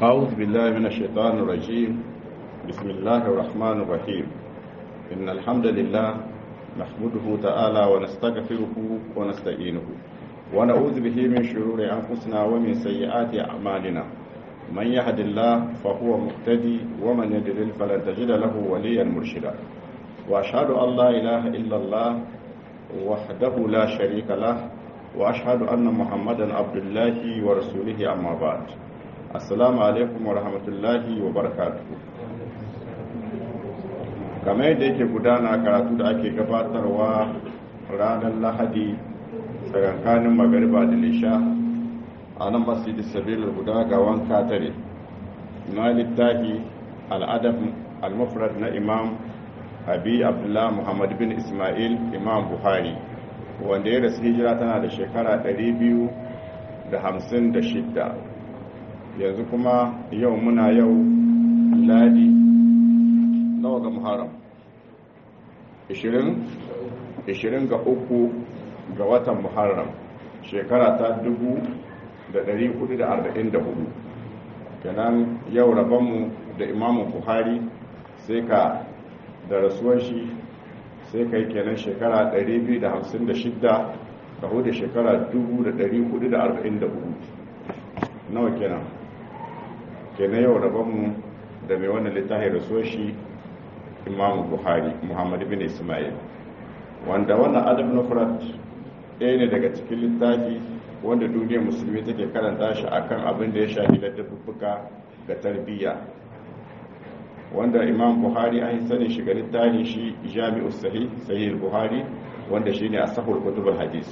أعوذ بالله من الشيطان الرجيم بسم الله الرحمن الرحيم إن الحمد لله نحمده تعالى ونستغفره ونستعينه ونعوذ به من شرور أنفسنا ومن سيئات أعمالنا من يهد الله فهو مهتدي ومن يضلل فلن تجد له وليا مرشدا وأشهد أن لا إله إلا الله وحده لا شريك له وأشهد أن محمدا عبد الله ورسوله أما بعد السلام عليكم ورحمة الله وبركاته kamar yadda yake gudana karatu da ake gabatarwa ranar lahadi tsakankanin magariba da lisha a nan masjidin sabilar guda ga wanka tare na littafi al'adab al-mufrad na imam abi abdullah muhammad bin ismail imam buhari wanda ya rasu hijira tana da shekara 256 yanzu kuma yau muna yau ladi nawa ga muharram 20 ga uku ga watan muharram shekara ta 1444 kenan yau rabonmu da imamun buhari sai ka da rasuwar shi sai ka yi kenan shekara 256 ka hudu shekara 1444 nawa kenan kenan yau rabonmu da mai wannan littafin rasuwar shi imamu buhari muhammadu bin ismail wanda wannan adab na furat ɗaya ne daga cikin littafi wanda duniyar musulmi take karanta shi akan abin da ya shafi da dubbuka ga tarbiyya wanda imam buhari an yi sanin shiga littafi shi jami'u sahih sahih buhari wanda shine asahul kutubul hadis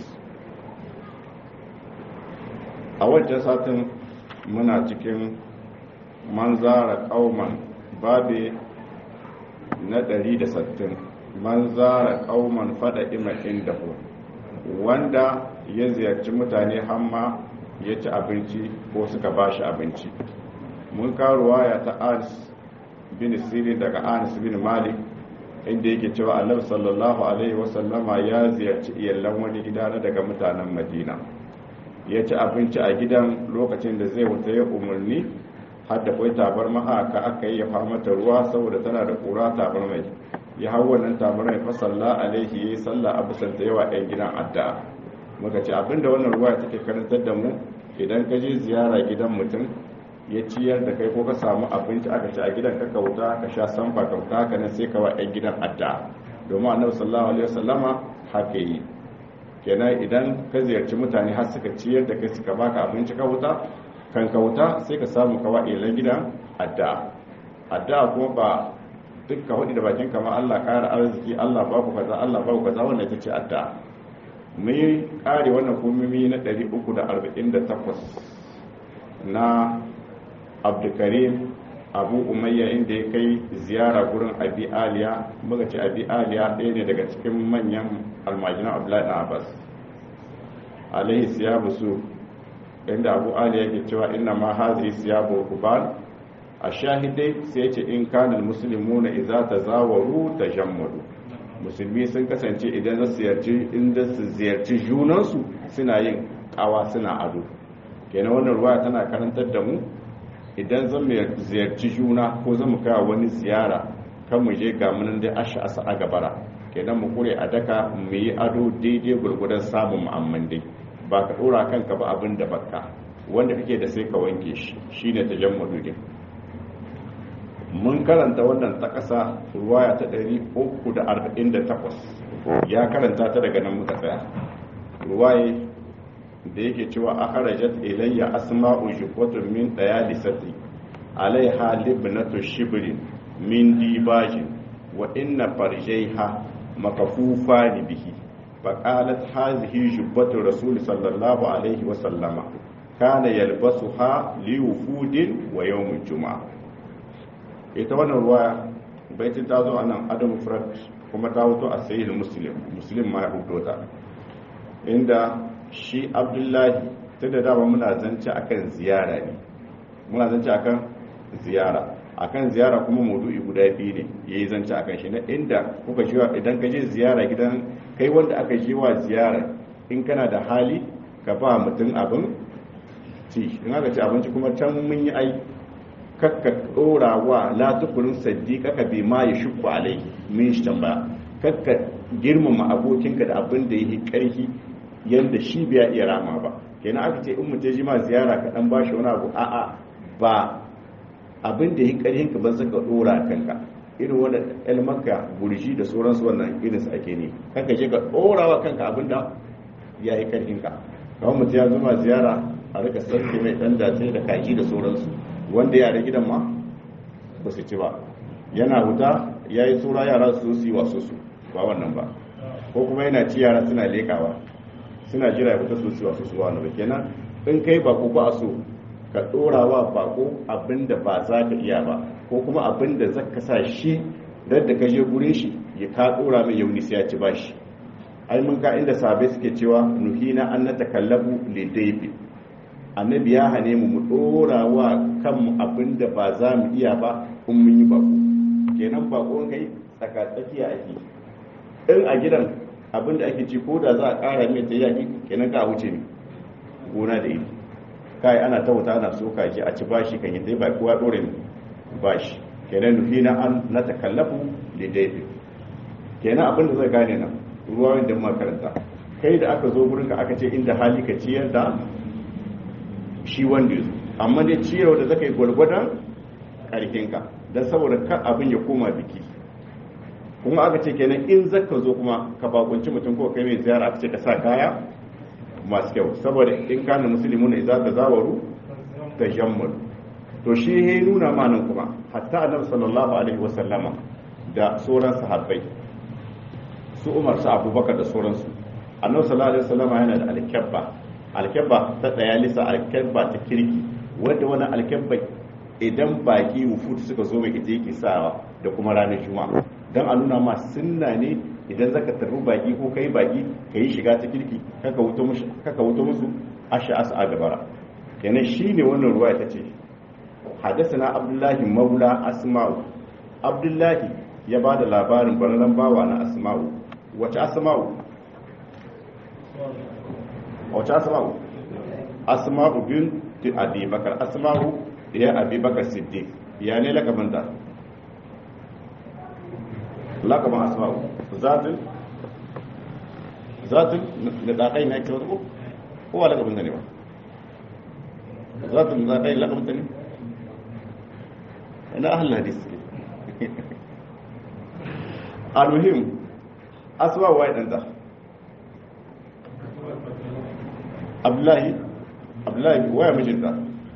a wancan satin muna cikin manzara kauman babe na 160 manzara kauman fada ima inda wanda ya ziyarci mutane hamma ya ci abinci ko suka ba shi abinci mun karuwa ya ta anis bin sirin daga anis bin malik inda yake cewa annabi sallallahu alaihi wasallama ya ziyarci iyalan wani gida na daga mutanen madina ya ci abinci a gidan lokacin da zai wuta ya umarni har da kwai tabar mahaka aka yi ya mata ruwa saboda tana da kura tabar mai ya hau wannan tabar mai fa salla alaihi yayi sallah a bisan ta yawa ɗan gidan addu'a muka ce abinda wannan ruwa take karantar da mu idan ka je ziyara gidan mutum ya ciyar da kai ko ka samu abinci aka ci a gidan ka kauta ka sha sanfa kauta haka nan sai ka wa ɗan gidan addu'a domin annabi sallallahu alaihi wasallama haka yi kenan idan ka ziyarci mutane har suka ciyar da kai suka baka abinci ka wuta kan kauta sai ka samu kawa ilan gidan addu'a addu'a kuma ba duk ka hudu da bakin kama Allah kara arziki Allah ba ku kaza Allah ba ku kaza wannan ita ce addu'a mu yi kare wannan kumimi na 348 na Abdulkarim Abu Umayya inda ya kai ziyara gurin Abi Aliya muka ce Abi Aliya ɗaya ne daga cikin manyan almajinan Abdullahi na Abbas alaihi siyabu su inda abu ali yake cewa inna ma hazi siyabu kuban a shahidai sai ce in kanil muslimuna idza tazawaru tajammadu musulmi sun kasance idan za su ziyarci inda su ziyarci junansu suna yin kawa suna ado kenan wannan ruwa tana karantar da mu idan zan mu ziyarci juna ko zan mu kai wani ziyara kan mu je ga munan dai asha asa a gabara kenan mu kure a daka mu yi ado daidai gurgudan samun mu'amman dai ba ka dora kanka ba abin da baka wanda kake da sai ka wanke shi shine tajammulu din mun karanta wannan ta kasa ruwaya ta 348 ya karanta ta daga nan muka tsaya ruwaye da yake cewa akharajat ilayya asma'u jufatun min dayalisati alaiha libnatu shibrin min dibajin wa inna farjaiha makafufani bihi فقالت هذه جبة الرسول صلى الله عليه وسلم كان يلبسها لوفود ويوم الجمعة ita wannan ruwa baitin ta zo a nan adam frat kuma ta wuto a sayi muslim muslim ma ya hudo ta inda shi abdullahi ta da dama muna zance akan ziyara ne muna zance akan ziyara akan ziyara kuma maudu'i guda biyu ne yayi zance akan shi na inda kuka shi idan ka je ziyara gidan kai wanda aka je wa ziyara in kana da hali ka ba mutum abin ci in aka ci abinci kuma can mun yi ai kakka dora wa la tukurin saddiqaka bi ma yashqu alai min shi tambaya kakka girmama abokinka da abin da yake karfi yanda shi bai iya rama ba kenan aka ce in mutum ji ma ziyara ka dan bashi wani abu a'a ba abin da yake karfin ka ba zaka dora kanka irin wanda elmaka burji da sauransu wannan irin su ake ne kanka je ka dora wa kanka abin da ya yi karfin ka kawai mutum ya zama ziyara a rika sarki mai dan dace da kaji da sauransu wanda yare gidan ma ba su ci ba yana huta ya yi tsura yara su su yi wasu su ba wannan ba ko kuma yana ci yara suna lekawa suna jira ya fita su su wasu su ba wannan ba kenan in kai bako ba a so ka dora wa bako abin da ba za ka iya ba ko kuma abin da za ka sa shi da ka je gurin shi ya ka dora mai yauni sai ya ci bashi ai mun ka inda sabai suke cewa nuhina an na takallabu lidaifi annabi ya hane mu mu dora wa kanmu abin da ba za mu iya ba in mun yi bako kenan bako kai tsaka tsakiya ake in a gidan abin da ake ci ko da za a kara mai ta yaki kenan ka wuce ne gona da iri kai ana ta wuta ana so kaji a ci bashi kan yi ta ba kowa dore ne bashi kenan nuhina an na takallafu lidaifi kenan abin da zai gane nan ruwa wanda makaranta kai da aka zo gurinka aka ce inda hali ka ciyar da shi wanda ya zo amma dai ciyarwa da zaka yi gwargwadon karfinka don saboda ka abin ya koma biki kuma aka ce kenan in zaka zo kuma ka bakunci mutum ko kai mai ziyara aka ce ka sa kaya masu kyau saboda in kana musulmi ne za ka zawaru ta jammal to shi ya nuna ma nan kuma hatta annabi sallallahu alaihi wasallama da sauran sahabbai su umar su abubakar da sauransu annabi sallallahu alaihi wasallam yana da alkabba alkabba ta tsaya lisa alkabba ta kirki wanda wani alkabba idan baki wufutu suka zo mai ita yake sawa da kuma ranar juma'a dan a nuna ma sunna ne idan zaka tarbi baki ko kai baki kai shiga ta kirki kaka wuto musu kaka wuto musu asha asa a gabara kenan shine wannan ruwaya tace حدثنا عبد الله مولى أسماء عبد الله ya ba da labarin barnan bawa na asma'u wace asma'u wace asma'u asma'u bin abi bakar asma'u ya abi bakar siddiq ya ne lakabin da lakabin asma'u zatin zatin da dakai na ake wata kowa lakabin da ne ba zatin da dakai lakabin da ne ina ahal hadis almuhim asma wa ɗanta abdullahi abdullahi waya mijinta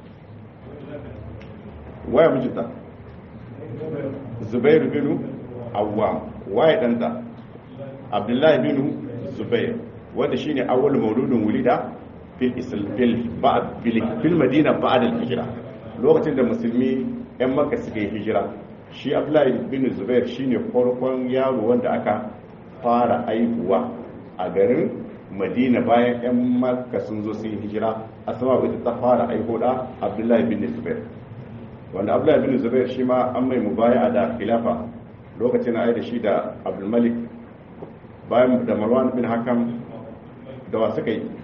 waya mijinta zubairu binu awwam waya ɗanta abdullahi binu zubair wanda shine awwal mauludin wulida fil fil ba'd fil madina ba'da al-hijra lokacin da musulmi yan makka suka yi hijira shi abdullahi bin zubair shine farkon yaro wanda aka fara aihuwa a garin madina bayan 'yan makka sun zo sun yi hijira asama ita ta fara aiho da abdullahi bin zubair wanda abdullahi bin zubair shi ma an mai mubaya da khilafa lokacin ayi da shi da abdulmalik bayan da marwan bin hakam da wa suka yi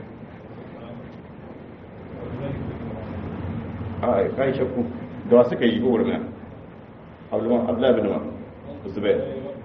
a kai shakku da wa suka yi gwamnati abdullahi bin zubair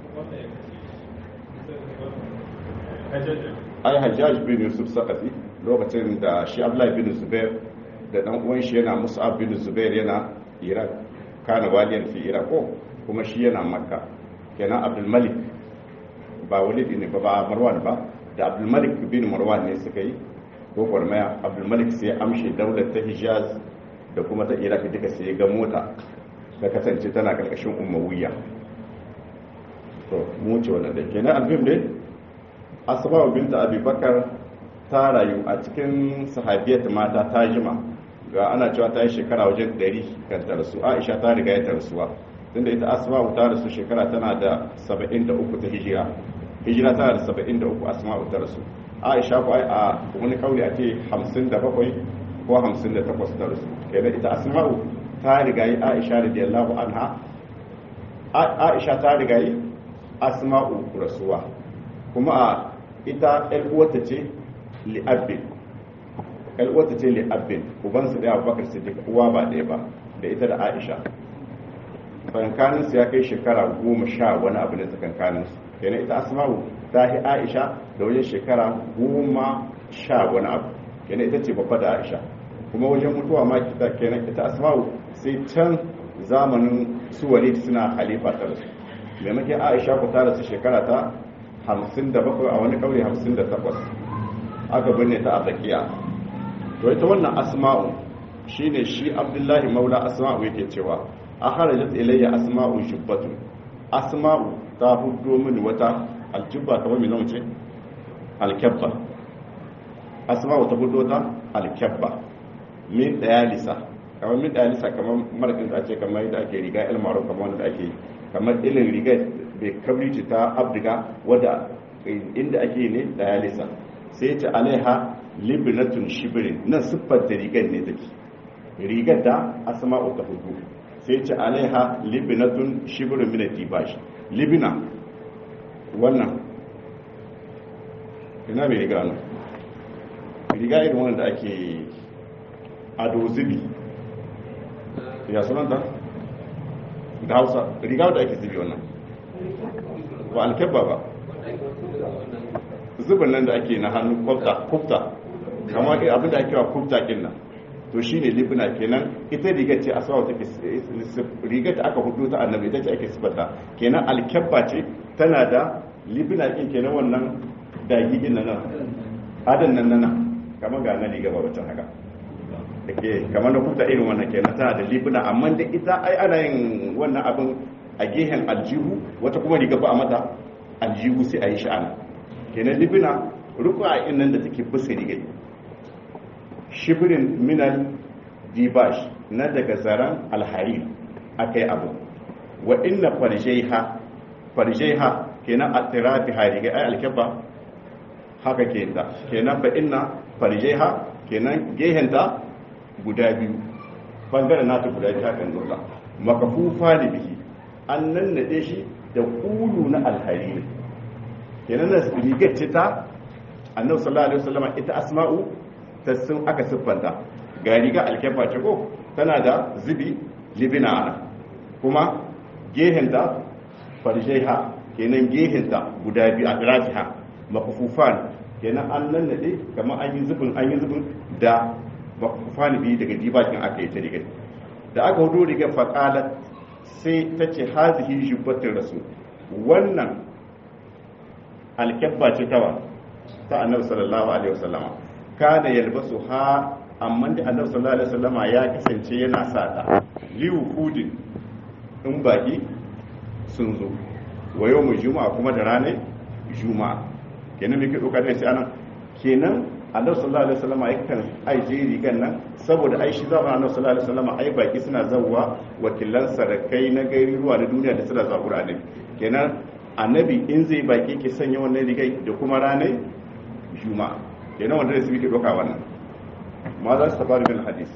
ai hajjaj bin yusuf sakafi lokacin da shi abdullahi bin zubair da dan uwan shi yana mus'ab bin zubair yana iraq kana waliyan fi iraq ko kuma shi yana makka kenan abdul malik ba walid ne ba ba marwan ba da abdul malik bin marwan ne suka yi ko kwarmaya abdul malik sai amshe daular ta hijaz da kuma ta iraq duka sai ga mota da kasance tana karkashin umawiya to mu ce wannan da kenan albim ne asma'u binta abubakar ta rayu a cikin sahabiyat mata ta jima ga ana cewa ta yi shekara wajen 100 kan ta rasu aisha ta riga ya ta rasuwa tunda ita asma'u ta rasu shekara tana da 73 ta hijira hijira tana da 73 asma'u ta rasu aisha ko a wani kauli a ce 57 ko 58 ta rasu kenan ita asma'u ta riga yi aisha radiyallahu anha aisha ta riga yi asma'u rasuwa kuma a ita uwarta ce li'abbin uwarta ce li'abbin ubansu ɗaya abubakar siddiq uwa ba ɗaya ba da ita da aisha tsakankaninsu ya kai shekara goma sha wani abu ne tsakankaninsu kenan ita asma'u ta yi aisha da wajen shekara goma sha wani abu kenan ita ce babba da aisha kuma wajen mutuwa ma kita kenan ita asma'u sai can zamanin su walid suna halifa ta rasu maimakon aisha ku ta rasu shekara ta hamsin da bakwai a wani kauri hamsin da takwas aka binne ta a tsakiya to ita wannan asma'u shine shi abdullahi maula asma'u yake cewa a harajat ilayya asma'u shubbatu asma'u ta hudo mini wata aljubba kamar mai nauce alkyabba asma'u ta hudo ta alkyabba min dayalisa kamar min dayalisa kamar marakin da ake kamar yadda ake riga ilmaro kamar wanda ake kamar ilin riga bai kabrici ta abdiga wadda inda ake ne dayalisa sai ce alaiha libnatun shibirin nan siffar da rigar ne take rigar da asma'u ta hudu sai ce alaiha libnatun shibirin min dibash libna wannan ina mai riga nan riga irin wannan da ake ado zubi ya sunanta da hausa riga da ake zubi wannan ba alkebba ba zubin nan da ake na hannu kwafta kufta kama abin da ake wa kufta kin nan to shi ne libna kenan ita rigar ce asawa take rigar da aka hudu ta annabi ita ce ake sifata kenan alkebba ce tana da libna kin kenan wannan dagi din nan adan nan nan kamar ga nan riga ba wata haka dake kamar na kufta irin wannan kenan tana da libna amma da ita ai ana yin wannan abin a gehen aljihu wata kuma riga ba a mata aljihu sai a yi sha'ana kenan libina ruku'a nan da take bisa rigai shibirin minal dibash na daga zaren alhari aka yi abu wa inna farjaiha farjaiha kenan a tirafi harigai ai alkyabba haka ke da kenan fa inna farjaiha kenan gehenta guda biyu bangaren nata guda biyu hakan nuna makafufa da bihi an nannade shi da kulu na alhari kenan na rigar ce ta annabi sallallahu alaihi wasallam ita asma'u ta sun aka siffanta ga riga alkefa ce ko tana da zubi libina ana kuma gehenta farjaiha kenan gehenta guda biyu a rafiha makufufan kenan an nannade kamar an yi zubin an yi zubin da makufufan biyu daga dibakin aka yi ta rigar da aka hudu rigar faƙalat sai ta ce hazihi shubbatin rasu wannan alkyabba ce tawa ta annabi sallallahu alaihi wasallama kana yalbasu ha amma da annabi sallallahu alaihi wasallama ya kasance yana sa ta liwu hudin in baki sun zo wa yau mu juma'a kuma da ranar juma'a kenan me ke doka da sai anan kenan annabi sallallahu alaihi wasallama yakan aije rigan nan saboda ai shi zama annabi sallallahu alaihi wasallama ai baki suna zawwa wakilan sarakai na gairi ruwa na duniya da suna zuwa Qur'ani kenan annabi in zai baki ke sanya wannan rigai da kuma ranar juma'a kenan wanda su ke doka wannan ma za su tafi bin hadis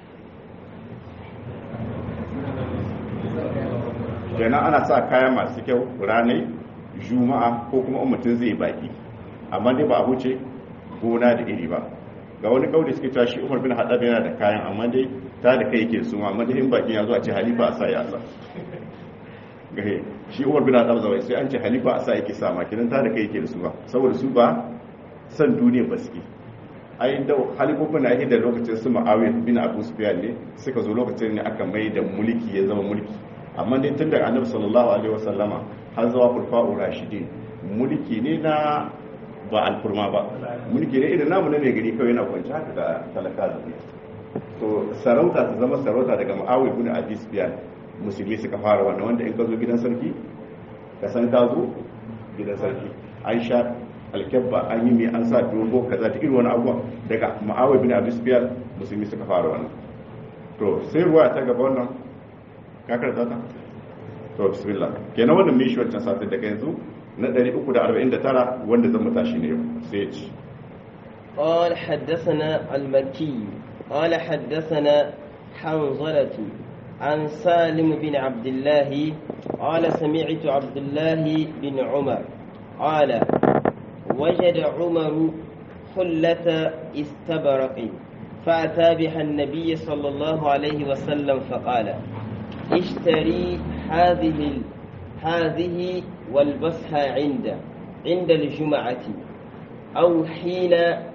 kenan ana sa kaya masu kyau ranar juma'a ko kuma mutum zai baki amma dai ba a wuce gona da iri ba ga wani kauli suke cewa shi umar bin haɗar yana da kayan amma dai ta da kai yake su amma dai in bakin ya zo a ce halifa a sa ya sa gahe shi umar bin haɗar zawai sai an ce halifa a sa yake sa makinan ta da kai yake da su ba saboda su ba san duniya ba suke ai da halifofin na da lokacin su ma'awiyar bin abu sufyan ne suka zo lokacin ne aka mai da mulki ya zama mulki amma dai tun da annabi sallallahu alaihi wasallama har zuwa kurfa'u rashidin mulki ne na ba alfurma ba mulki ne irin namu na mai gari kawai yana kwanci haka da talaka da so sarauta ta zama sarauta daga ma'awiyar bin abu sufyan musulmi suka fara wannan wanda in ka zo gidan sarki ka san ka zo gidan sarki aisha alkyabba an yi mai an sa dogo kaza ta irin wani abuwa daga ma'awai bin abu sufiyar musulmi suka fara wannan to sai ruwa ta gaba wannan kakar ta ta to bismillah kenan wannan mishi wancan satin daga yanzu na 349 wanda zan mutashi ne yau sai ya ci قال حدثنا المكي قال حدثنا حنظلة عن سالم بن عبد الله قال سمعت عبد الله بن عمر قال وجد عمر حلة استبرق فأتى بها النبي صلى الله عليه وسلم فقال اشتري هذه هذه والبسها عند عند الجمعة أو حين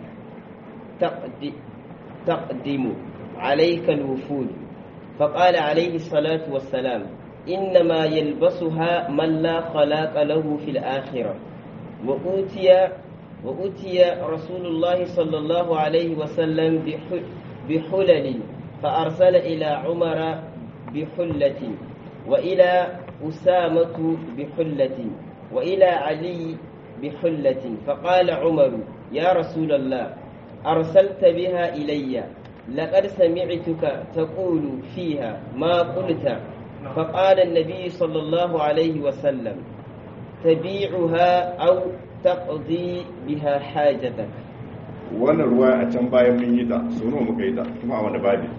تقدم عليك الوفود فقال عليه الصلاة والسلام إنما يلبسها من لا خلاق له في الآخرة وأوتي وأتي رسول الله صلى الله عليه وسلم بحلل فأرسل إلى عمر بحلة وإلى أسامة بحلة وإلى علي بحلة فقال عمر يا رسول الله أرسلت بها إلي لقد سمعتك تقول فيها ما قلت فقال النبي صلى الله عليه وسلم تبيعها أو taqdi biha hajatak wannan ruwa a can bayan mun yi ta so nawa muka yi ta kuma a wani babi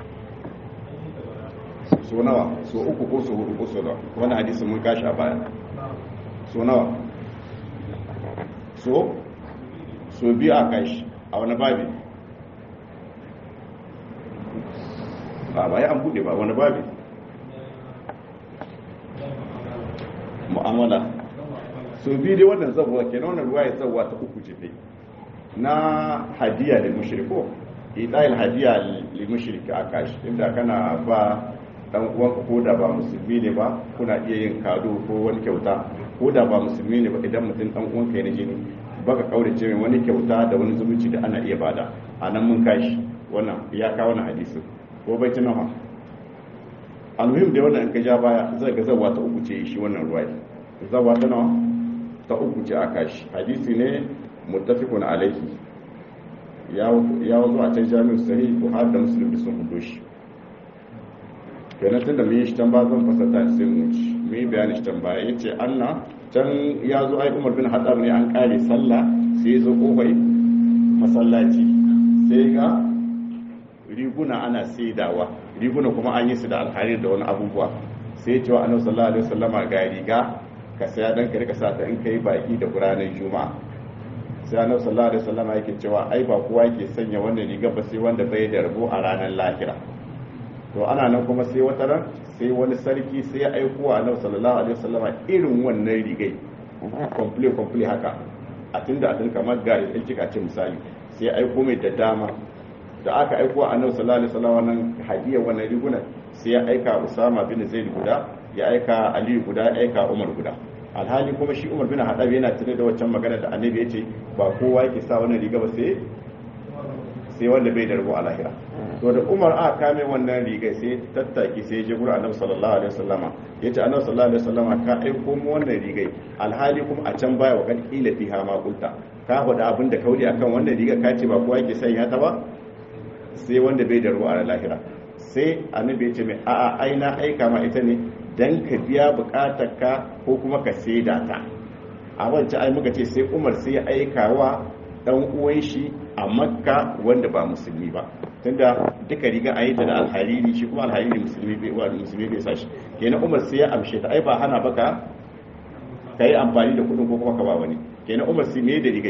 so nawa so uku ko so hudu ko so nawa wani hadisi mun kashi a baya so nawa so so biyu a kashi a wani babi ba ba ya an bude ba wani babi mu'amala so biyu dai wannan zabuwa ke na wannan ruwa ya zabuwa ta uku ce dai na hadiya da mushriko idayil hadiya li mushriki a kashi inda kana ba dan uwanka ko da ba musulmi ne ba kuna iya yin kado ko wani kyauta ko da ba musulmi ne ba idan mutum dan uwanka ne jini baka kaurace mai wani kyauta da wani zumunci da ana iya bada a nan mun kashi wannan ya kawo na hadisi ko bai ci nawa almuhim da wannan in ka ja baya zai ga zawa ta uku ce shi wannan ruwa zawa ta nawa ta uku ce aka shi hadisi ne muttafiqun alaihi ya wazo a can jami'u sahih buhari da muslim da sun hudo shi kenan tunda mun yi shi can ba zan fasata sai mu ci mun yi bayani shi can baya yace anna can ya zo ai umar bin haddab ne an kare sallah sai ya zo kofai masallaci sai ga riguna ana saidawa riguna kuma an yi su da alharir da wani abubuwa sai ya ce wa annabi sallallahu alaihi wasallama ga riga ka saya dan ka rika sa ta in kai baki da ranar juma'a sai annabi sallallahu alaihi wasallam yake cewa ai ba kowa yake sanya wannan riga ba sai wanda bai da rabo a ranar lahira to ana nan kuma sai wata ran sai wani sarki sai ya aiko wa annabi sallallahu alaihi wasallam irin wannan rigai complete complete haka a tunda a tun kamar gari ɗin kika ce misali sai ya aiko mai da dama da aka aiko wa annabi sallallahu alaihi wasallam wannan hadiyar wannan rigunan sai ya aika Usama bin Zaid guda ya aika aliyu guda ya aika umar guda alhali kuma shi umar bin haɗabi yana tuni da waccan magana da annabi ya ce ba kowa yake sa wannan riga ba sai sai wanda bai da rabo a lahira to da umar aka kame wannan riga sai tattaki sai je gurin annabi sallallahu alaihi wasallama yace annabi sallallahu alaihi wasallama ka aiko mu wannan riga alhali kuma a can baya wa kan kila fiha ma kulta ka faɗa abin da kauli akan wannan riga ka ce ba kowa yake sanya ta ba sai wanda bai da rabo a lahira sai annabi ya ce mai a'a ai na aika ma ita ne dan ka biya bukatar ka ko kuma ka saida ta a wancan ai muka ce sai Umar sai ya aika wa dan uwan shi a Makka wanda ba musulmi ba tunda duka riga ayi ta da alhariri shi kuma alhariri musulmi bai wa musulmi bai sa shi kenan Umar sai ya amshe ta ai ba hana baka kai amfani da kudin ko kuma ka ba wani kenan Umar sai me da rigai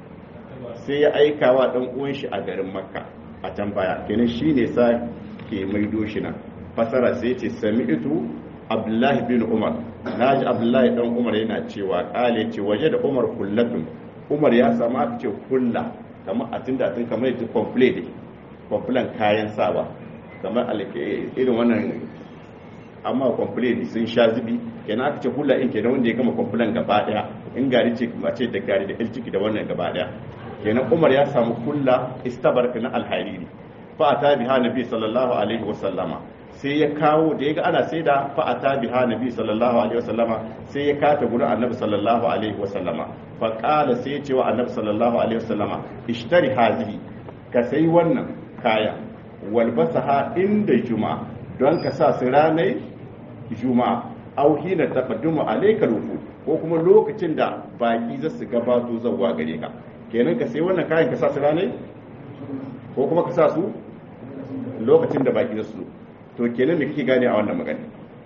sai ya aika wa dan uwan shi a garin Makka a can baya kenan shine sa ke maido shi nan fasara sai ce sami'tu abdullahi bin umar naji abdullahi dan umar yana cewa kale ce waje da umar kullatun umar ya samu aka ce kulla kamar a tunda tun kamar yadda complete ne complan kayan sawa kamar irin wannan amma complete sun sha zubi kenan aka ce kulla in kenan wanda ya gama complan gaba daya in gari ce a ce da gari da ilciki da wannan gaba daya kenan umar ya samu kulla istabarka na alhariri fa ata biha nabi sallallahu alaihi wa sallama sai ya kawo da yaga ana sai da fa ata biha nabi sallallahu alaihi wa sallama sai ya kata gurin annabi sallallahu alaihi wa sallama fa qala sai ya ce wa annabi sallallahu alaihi wa sallama ishtari hazihi ka sai wannan kaya walbasaha inda juma'a don ka sa su ranar juma'a au hina taqaddumu alayka rufu ko kuma lokacin da baki za su gabato zawwa gare ka kenan ka sai wannan kayan ka sa su ranar ko kuma ka sa su lokacin da baki za su to kenan me kake gane a wannan magana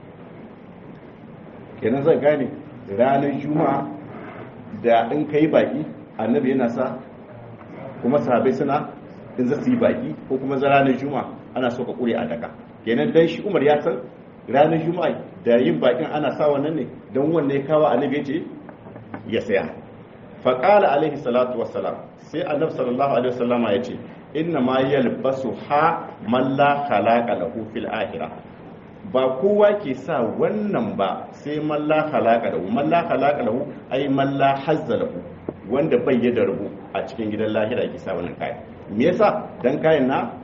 kenan zai gane ranar juma'a da in kai baki annabi yana sa kuma sahabai suna in za su yi baki ko kuma za ranar juma'a ana so ka kure a daka kenan dan shi umar ya san ranar juma'a da yin bakin ana sa wannan ne don wannan ya kawo annabi ya ce ya saya faƙala alaihi salatu wassalam sai annabi sallallahu alaihi wasallama ya ce inna ma yalbasu ha man la khalaqa lahu fil akhirah ba kowa ke sa wannan ba sai man la khalaqa lahu man la khalaqa lahu ai man la hazza lahu wanda bai yi da rubu a cikin gidan lahira ke sa wannan kayan me yasa dan kayan na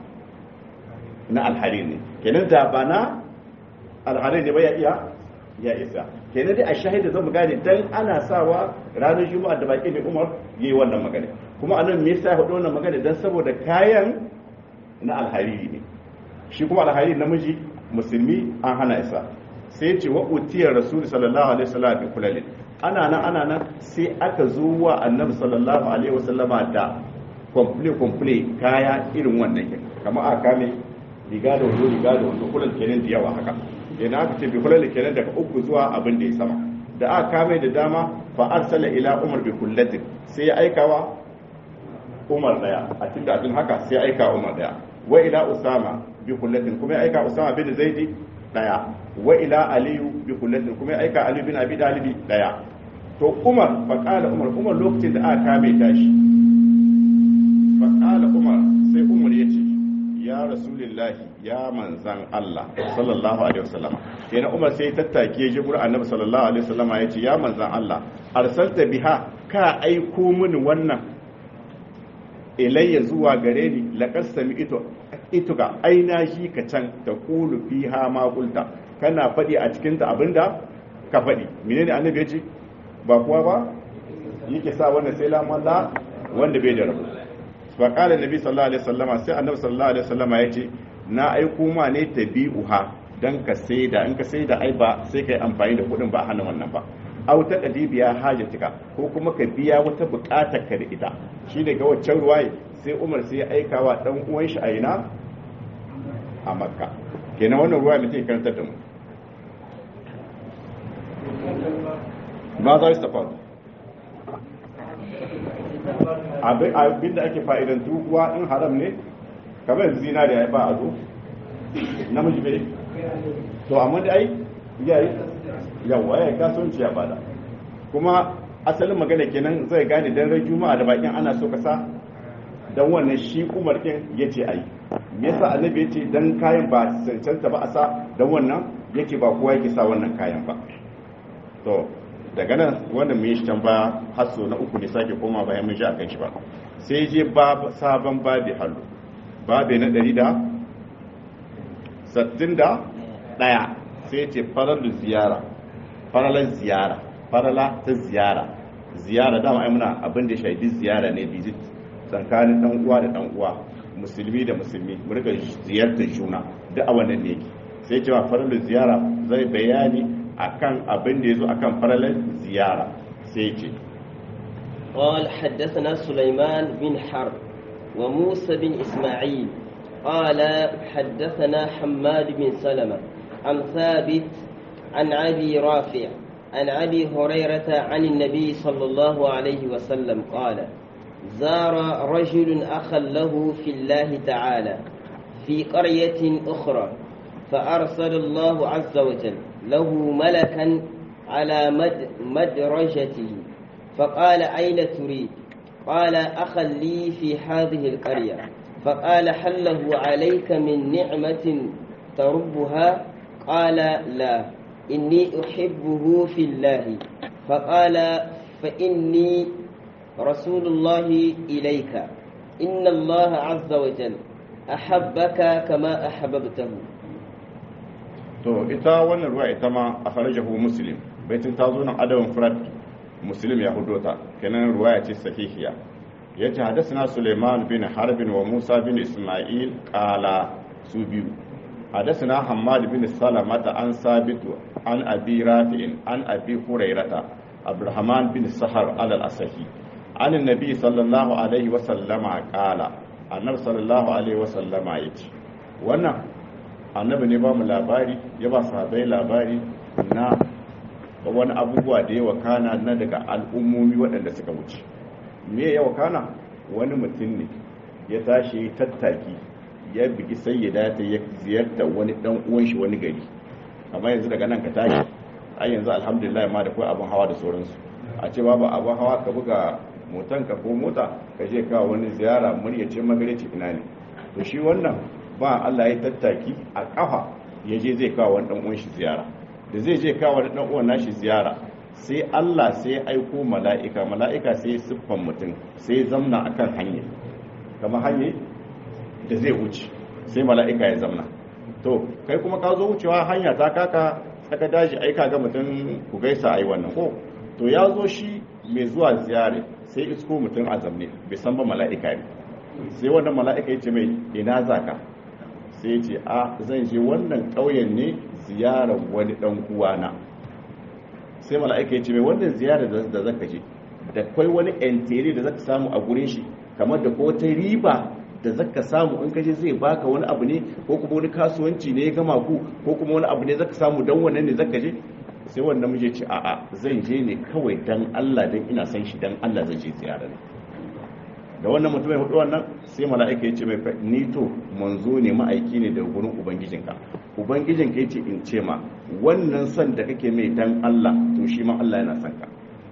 na alharir ne kenan da ba na alharir ne ba ya iya ya isa kenan dai a shahida zan mu gane dan ana sawa ranar juma'a da baki ne umar yayi wannan magana kuma anan me yasa ya faɗo wannan magana dan saboda kayan na alhariri ne shi kuma alhariri namiji musulmi an hana isa sai ce wa utiyar rasul sallallahu alaihi wasallam bi kulalin ana nan ana nan sai aka zo wa annabi sallallahu alaihi wasallama da komple komple kaya irin wannan kamar a kame riga da wando riga da wando kullun kenan da yawa haka yana aka ce bi kullal kenan daga uku zuwa abin da ya sama da aka kame da dama fa arsala ila umar bi kullatin sai ya aikawa umar daya a cikin abin haka sai ya aika umar daya wa ila usama bi kullatin kuma ya aika usama bin zaidi daya wa ila aliyu bi kullatin kuma ya aika ali bin abi dalibi daya to umar fa qala umar umar lokacin da aka kame tashi fa qala umar sai umar yace ya rasulillahi ya manzan Allah sallallahu alaihi wasallam kenan Umar sai tattake ji gurin Annabi sallallahu alaihi wasallam ya ce ya manzan Allah arsalta biha ka aiko mini wannan ilayya zuwa gare ni laqad sami'tu ituka aina shi ka can ta kulu fiha ma qulta kana fadi a cikin ta abinda ka fadi menene Annabi ya ce ba kuwa ba yake sa wannan sai lamalla wanda bai da rabu fa qala nabi sallallahu alaihi wasallama sai annabi sallallahu alaihi wasallama yace na aiko ma ne tabi'uha dan ka saida in ka saida ai ba sai kai amfani da kudin ba hana wannan ba au ta biya hajatika ko kuma ka biya wata bukatar ka da ita shi daga waccan ruwaye sai Umar sai ya aika wa dan uwan shi a ina a Makka kenan wannan ruwaye mutum karantar da mu ma za su tafaru abin da ake fa'idantu kuwa in haram ne kamar yanzu zinariya ya ba a zo namiji bai to amma da ai yayi yawa ya kasuwanci ya bada kuma asalin magana kenan zai gane dan ran juma'a da bakin ana so ka sa dan wannan shi umar kin yace ai me yasa annabi yace dan kayan ba cancanta ba a sa dan wannan yake ba kowa yake sa wannan kayan ba to daga nan wannan mun yi shi can ba hasso na uku ne sake koma bayan mun ji akan shi ba sai je sabon babi hallo babi na ɗari da sattin da ɗaya sai ce faralu ziyara faralan ziyara farala ta ziyara ziyara dama ai muna abin da shaidi ziyara ne visit tsakanin dan uwa da dan uwa musulmi da musulmi mu rika ziyartar juna duk a wannan ne sai cewa faralu ziyara zai bayani akan abin da yazo akan faralan ziyara sai ce قال حدثنا سليمان بن حرب وموسى بن إسماعيل قال حدثنا حماد بن سلمة عن ثابت عن أبي رافع عن أبي هريرة عن النبي صلى الله عليه وسلم قال زار رجل أخا له في الله تعالى في قرية أخرى فأرسل الله عز وجل له ملكا على مد مدرجته فقال أين تريد قال أخا لي في هذه القرية فقال هل له عليك من نعمة تربها قال لا إني أحبه في الله فقال فإني رسول الله إليك إن الله عز وجل أحبك كما أحببته to ita wannan ruwa ita ma a farajahu muslim baitin ta zo nan adabin furat muslim ya hudo ta kenan ruwaya ce sahihiya yace hadathana suleiman bin harbin wa musa bin isma'il qala su biyu hadathana hammad bin salamata an sabitu an abi rafi'in an abi hurairata abdurrahman bin sahar al-asahi an annabi sallallahu alaihi wa sallama qala annabi sallallahu alaihi wa sallama yace wannan annabi ne ba mu labari ya ba sahabbai labari na wani abubuwa da ya wakana na daga al'ummomi waɗanda suka wuce me ya wakana wani mutum ne ya tashi tattaki ya bigi sayyida ta ya ziyarta wani dan uwan shi wani gari amma yanzu daga nan ka tashi ai yanzu alhamdulillah ma da kai abun hawa da sauransu a ce babu abun hawa ka buga motan ka ko mota ka je ka wani ziyara murya ce magareci ina ne to shi wannan ba Allah ya tattaki a kafa ya je zai kawo wani dan uwan shi ziyara da zai je kawo wani dan uwan nashi ziyara sai Allah sai ya aiko mala'ika mala'ika sai siffan mutum sai zamna akan hanya kama hanya da zai wuce sai mala'ika ya zamna to kai kuma ka zo wucewa hanya ta kaka tsaka daji aika ga mutum ku gaisa ai wannan ko to ya zo shi mai zuwa ziyare sai isko mutum a zamne bai san ba mala'ika ne sai wannan mala'ika ya ce mai ina zaka sai ce a zan je wannan ƙauyen ne ziyarar wani ɗan uwana sai mala'ika ya ce mai wannan ziyarar da zaka je da kwai wani entere da zaka samu a gurin shi kamar da ko ta riba da zaka samu in kaje zai baka wani abu ne ko kuma wani kasuwanci ne ya gama ku ko kuma wani abu ne zaka samu dan wannan ne zaka je sai wannan muje ce a'a zan je ne kawai dan Allah dan ina san shi dan Allah zan je ziyara ne da wannan mutum ya hudu wannan sai mala'ika ya ce mai ni to manzo ne ma'aiki ne da gurin ubangijinka ubangijinka ya ce in ce ma wannan son da kake mai dan Allah to shi ma Allah yana son ka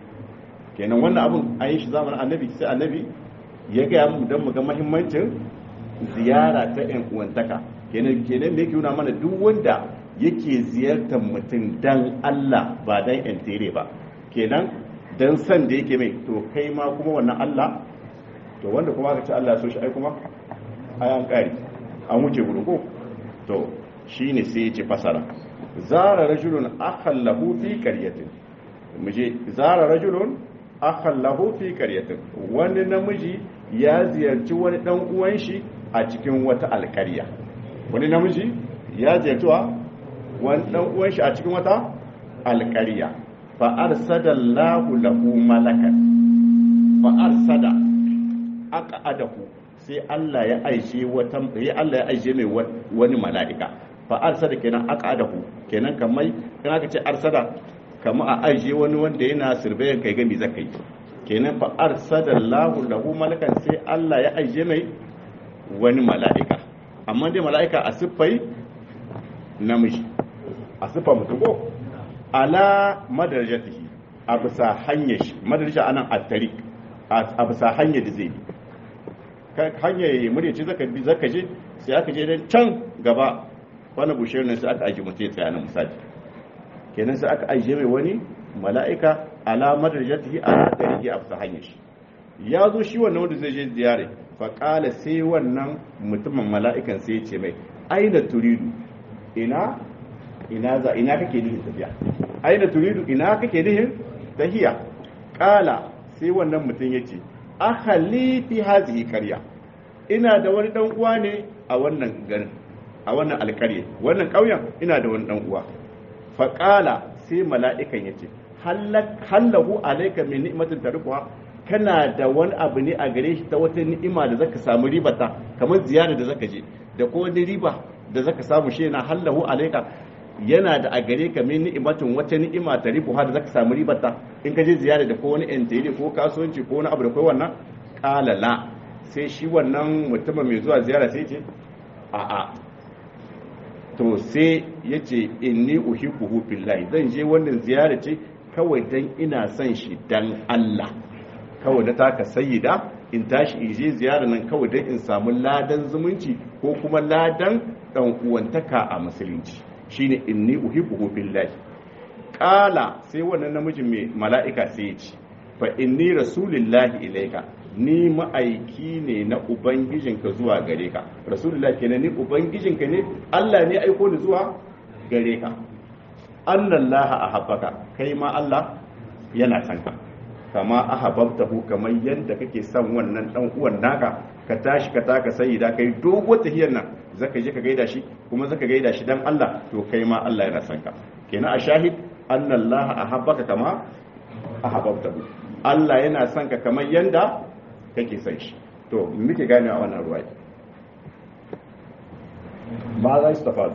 kenan wannan abun an yi shi zamanin annabi sai annabi ya gaya mu don mu ga mahimmancin ziyara ta yan uwantaka kenan kenan me yake nuna mana duk wanda yake ziyartar mutum dan Allah ba dan yan tere ba kenan dan san da yake mai to kai ma kuma wannan Allah to wanda kuma aka ce Allah ya so shi ai kuma ai an kare an wuce gudu ko to shine sai ya ce fasara zara rajulun akhallahu fi qaryatin muje zara rajulun akhallahu fi qaryatin wani namiji ya ziyarci wani dan uwan shi a cikin wata alkarya wani namiji ya ziyarci wani dan uwan shi a cikin wata alkarya fa arsadallahu lahu malakan fa arsada aqadahu sai Allah ya aishe wata ya Allah ya aishe mai wani mala'ika fa arsada kenan aqadahu kenan kamar kana ka ce arsada kamar a aishe wani wanda yana sirbayan kai gami zakai kenan fa arsadallahu lahu malakan sai Allah ya aije mai wani mala'ika amma dai mala'ika a siffai namiji a siffa mutum ko ala madarajatihi a bisa hanyar shi madaraja anan attari a bisa hanyar da zai bi hanyar ya murya ce zaka bi zaka je sai aka je dan can gaba wani bushiyar ne sai aka aje mutum ya tsaya na misali kenan sai aka aje mai wani mala'ika alamar da jatihi a ɗari a fasa hanyar shi ya zo shi wannan wanda zai je ziyare faƙala sai wannan mutumin mala'ikan sai ya ce mai aina turidu ina ina za ina kake nihin tafiya aina turidu ina kake nihin tahiya ƙala sai wannan mutum ya ce ahali fi hazihi karya ina da wani dan uwa ne a wannan garin a wannan alkarye wannan ƙauyen ina da wani dan uwa faƙala sai mala'ikan ya ce hallahu alaika min ni'matin tarikuha kana da wani abu ne a gare shi ta wata ni'ima da zaka samu ribata kamar ziyara da zaka je da ko wani riba da zaka samu shi na hallahu alaika yana da a gare ka min ni'imatin wata ni'ima ta ribuha da zaka samu ribata in ka je ziyara da ko wani entele ko kasuwanci ko wani abu da kai wannan qala la sai shi wannan mutumin mai zuwa ziyara sai ce a'a to sai yace inni uhibbuhu billahi zan je wannan ziyara ce kawai dan ina son shi dan Allah kawai da taka sayyida in tashi in je ziyara nan kawai dan in samu ladan zumunci ko kuma ladan dan uwantaka a musulunci shine inni uhibbuhu billahi qala sai wannan namijin mai mala'ika sai ya ce fa inni rasulillahi ilaika ni ma'aiki ne na ubangijinka zuwa gare ka rasulullahi kenan ni ubangijinka ne Allah ne aiko ni zuwa gare ka annallaha ahabbaka kai ma Allah yana son ka kama ahabbtahu kamar yadda kake son wannan dan uwan naka ka tashi ka taka sayyida kai dogo tahiyar nan zaka je ka gaida shi kuma zaka gaida shi dan Allah to kai ma Allah yana son ka kenan a shahid annallaha ahabbaka kama ahabbtahu Allah yana son ka kamar yadda kake son shi to muke gane a wannan ruwa ba za su tafa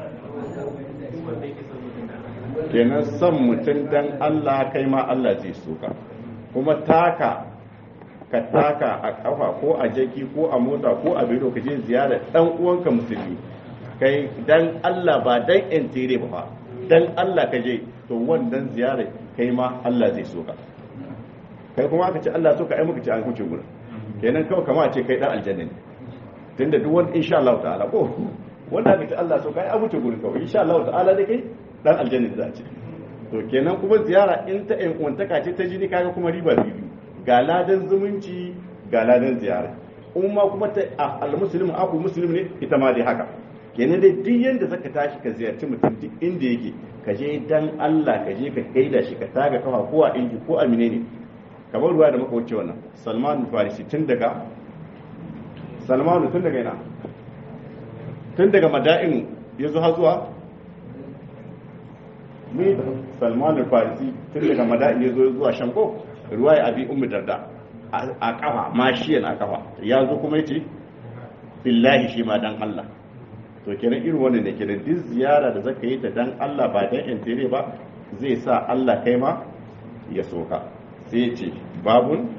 kenan son mutum dan Allah kai ma Allah zai so ka kuma taka ka taka a kafa ko a jaki ko a mota ko a biro ka je ziyara dan uwanka musulmi kai dan Allah ba dan entere ba dan Allah ka je to wannan ziyara kai ma Allah zai so ka kai kuma aka ce Allah so ka ai muka ce an huce gurin kenan kawai kama ce kai dan aljanna ne tunda duk wanda insha Allah ta'ala ko wanda aka ce Allah so ka ai an huce gurin kawai insha Allah ta'ala dai kai dan aljanna za a ce to kenan kuma ziyara in ta in uwantaka ce ta jini kaga kuma riba biyu ga ladan zumunci ga ladan ziyara umma kuma ta al-muslimu aku muslim ne ita ma dai haka kenan dai duk yanda zaka tashi ka ziyarci mutum duk inda yake ka je dan Allah ka je ka gaida shi ka taga kafa ko a inji ko a menene kamar ruwa da muka wuce wannan Salman Farisi tun daga Salman tun daga ina tun daga Mada'in ya zo har zuwa ni Salman Farisi tun daga Mada'in ya zo zuwa Shanko ruwa ya abi Ummu Darda a kafa mashiyan a kafa ya zo kuma yace billahi shi ma dan Allah to kenan irin wannan da kenan duk ziyara da zaka yi ta dan Allah ba dan intere ba zai sa Allah kai ma ya soka sai ce babun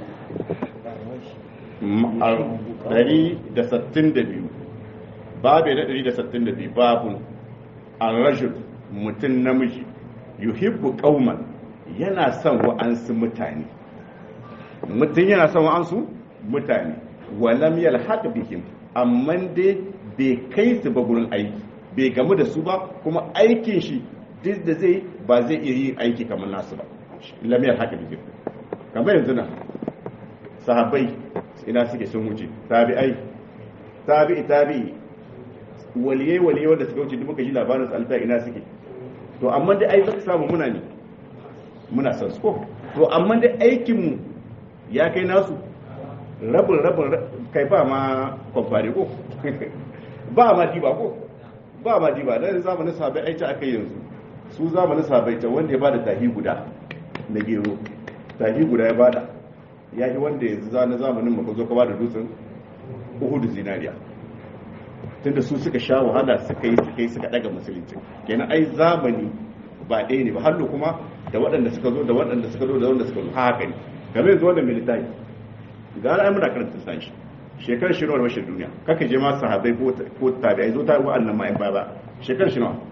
162 babu na 162 babun an rajul mutum namiji yuhibbu qauman yana son wa'ansu mutane mutum yana son wa'ansu mutane walam yalhaq bihim amma dai bai kai su ba gurin aiki bai gamu da su ba kuma aikin shi duk da zai ba zai iya yi aiki kamar nasu ba lamiyar haka da kamar yanzu na sahabbai ina suke sun wuce tabi'ai tabi'i tabi'i waliyai waliyai wanda suka wuce duk muka ji labarin su alfa ina suke to amma dai ai zaka samu muna ne muna san su ko to amma dai aikin mu ya kai nasu rabin rabin kai ba ma kwamfani ko ba ma diba ko ba ma diba dan zamanin sahabbai ai ta aka yanzu su zamanin sahabbai ta wanda ya bada tahi guda na gero tahi guda ya bada ya yi wanda yanzu zana zamanin maka zo ka bada dutsen uhudu zinariya tunda su suka sha wahala suka yi suka yi suka daga musulunci kenan ai zamani ba ɗaya ne ba hallo kuma da waɗanda suka zo da waɗanda suka zo da waɗanda suka zo haka ne game yanzu wannan militari ga ai muna karanta sashi shekarar shi nawa da bashin duniya kaka je ma sahabai ko tabi'ai zo ta wa'annan ma'in ba ba shekarar shi nawa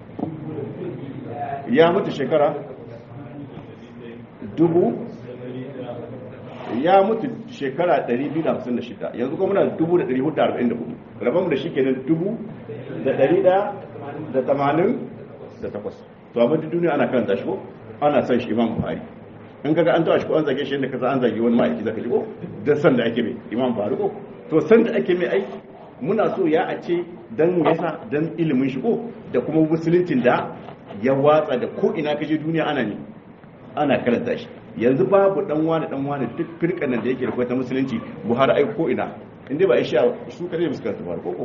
ya mutu shekara dubu ya mutu shekara 256 yanzu kuma muna 1444 rabon da shi kenan dubu da ɗari da da tamanin da takwas to amma duk duniya ana karanta shi ko ana son shi imam buhari in kaga an tawa shi ko an zage shi yadda kasa an zage wani ma'aiki zaka ji ko da san da ake mai imam buhari ko to san da ake mai aiki muna so ya a ce dan yasa dan ilimin shi ko da kuma musuluncin da ya watsa da ko ina kaje duniya ana ne ana karanta shi yanzu babu dan wani dan wani duk firkan nan da yake da ta musulunci buhari ai ko ina inda ba isha su kare musu karanta buhari ko ko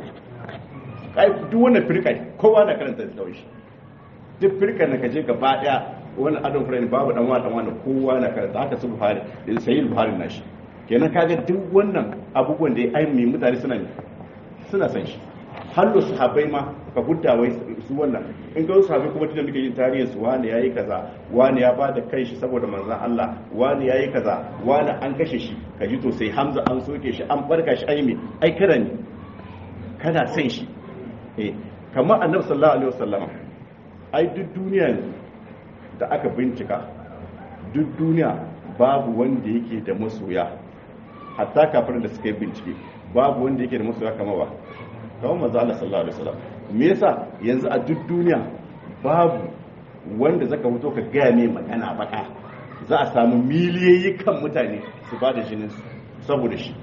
kai duk wannan firka kowa na karanta da kawai shi duk firkan da kaje gaba daya wani adon furen babu dan wani dan wani kowa na karanta haka su buhari da sayyid buhari na shi kenan kaga duk wannan abubuwan da ya ai mai mutane suna ne suna san shi hallo sahabbai ma ka gudda wai su wannan in ga sahabbai kuma tunda muke yin tarihin su wani yayi kaza wani ya bada kai shi saboda manzon Allah wani yayi kaza wani an kashe shi kaji to sai Hamza an soke shi an barka shi ai me ai kada ne kana san shi eh kamar Annabi sallallahu alaihi wasallam ai duk duniya da aka bincika duk duniya babu wanda yake da masoya hatta kafin da suka yi bincike babu wanda yake da masoya kamar ba kawai manzo Allah sallallahu alaihi wasallam me yasa yanzu a duk duniya babu wanda zaka fito ka gaya mai magana baka za a samu miliyoyi kan mutane su ba da jinin su saboda shi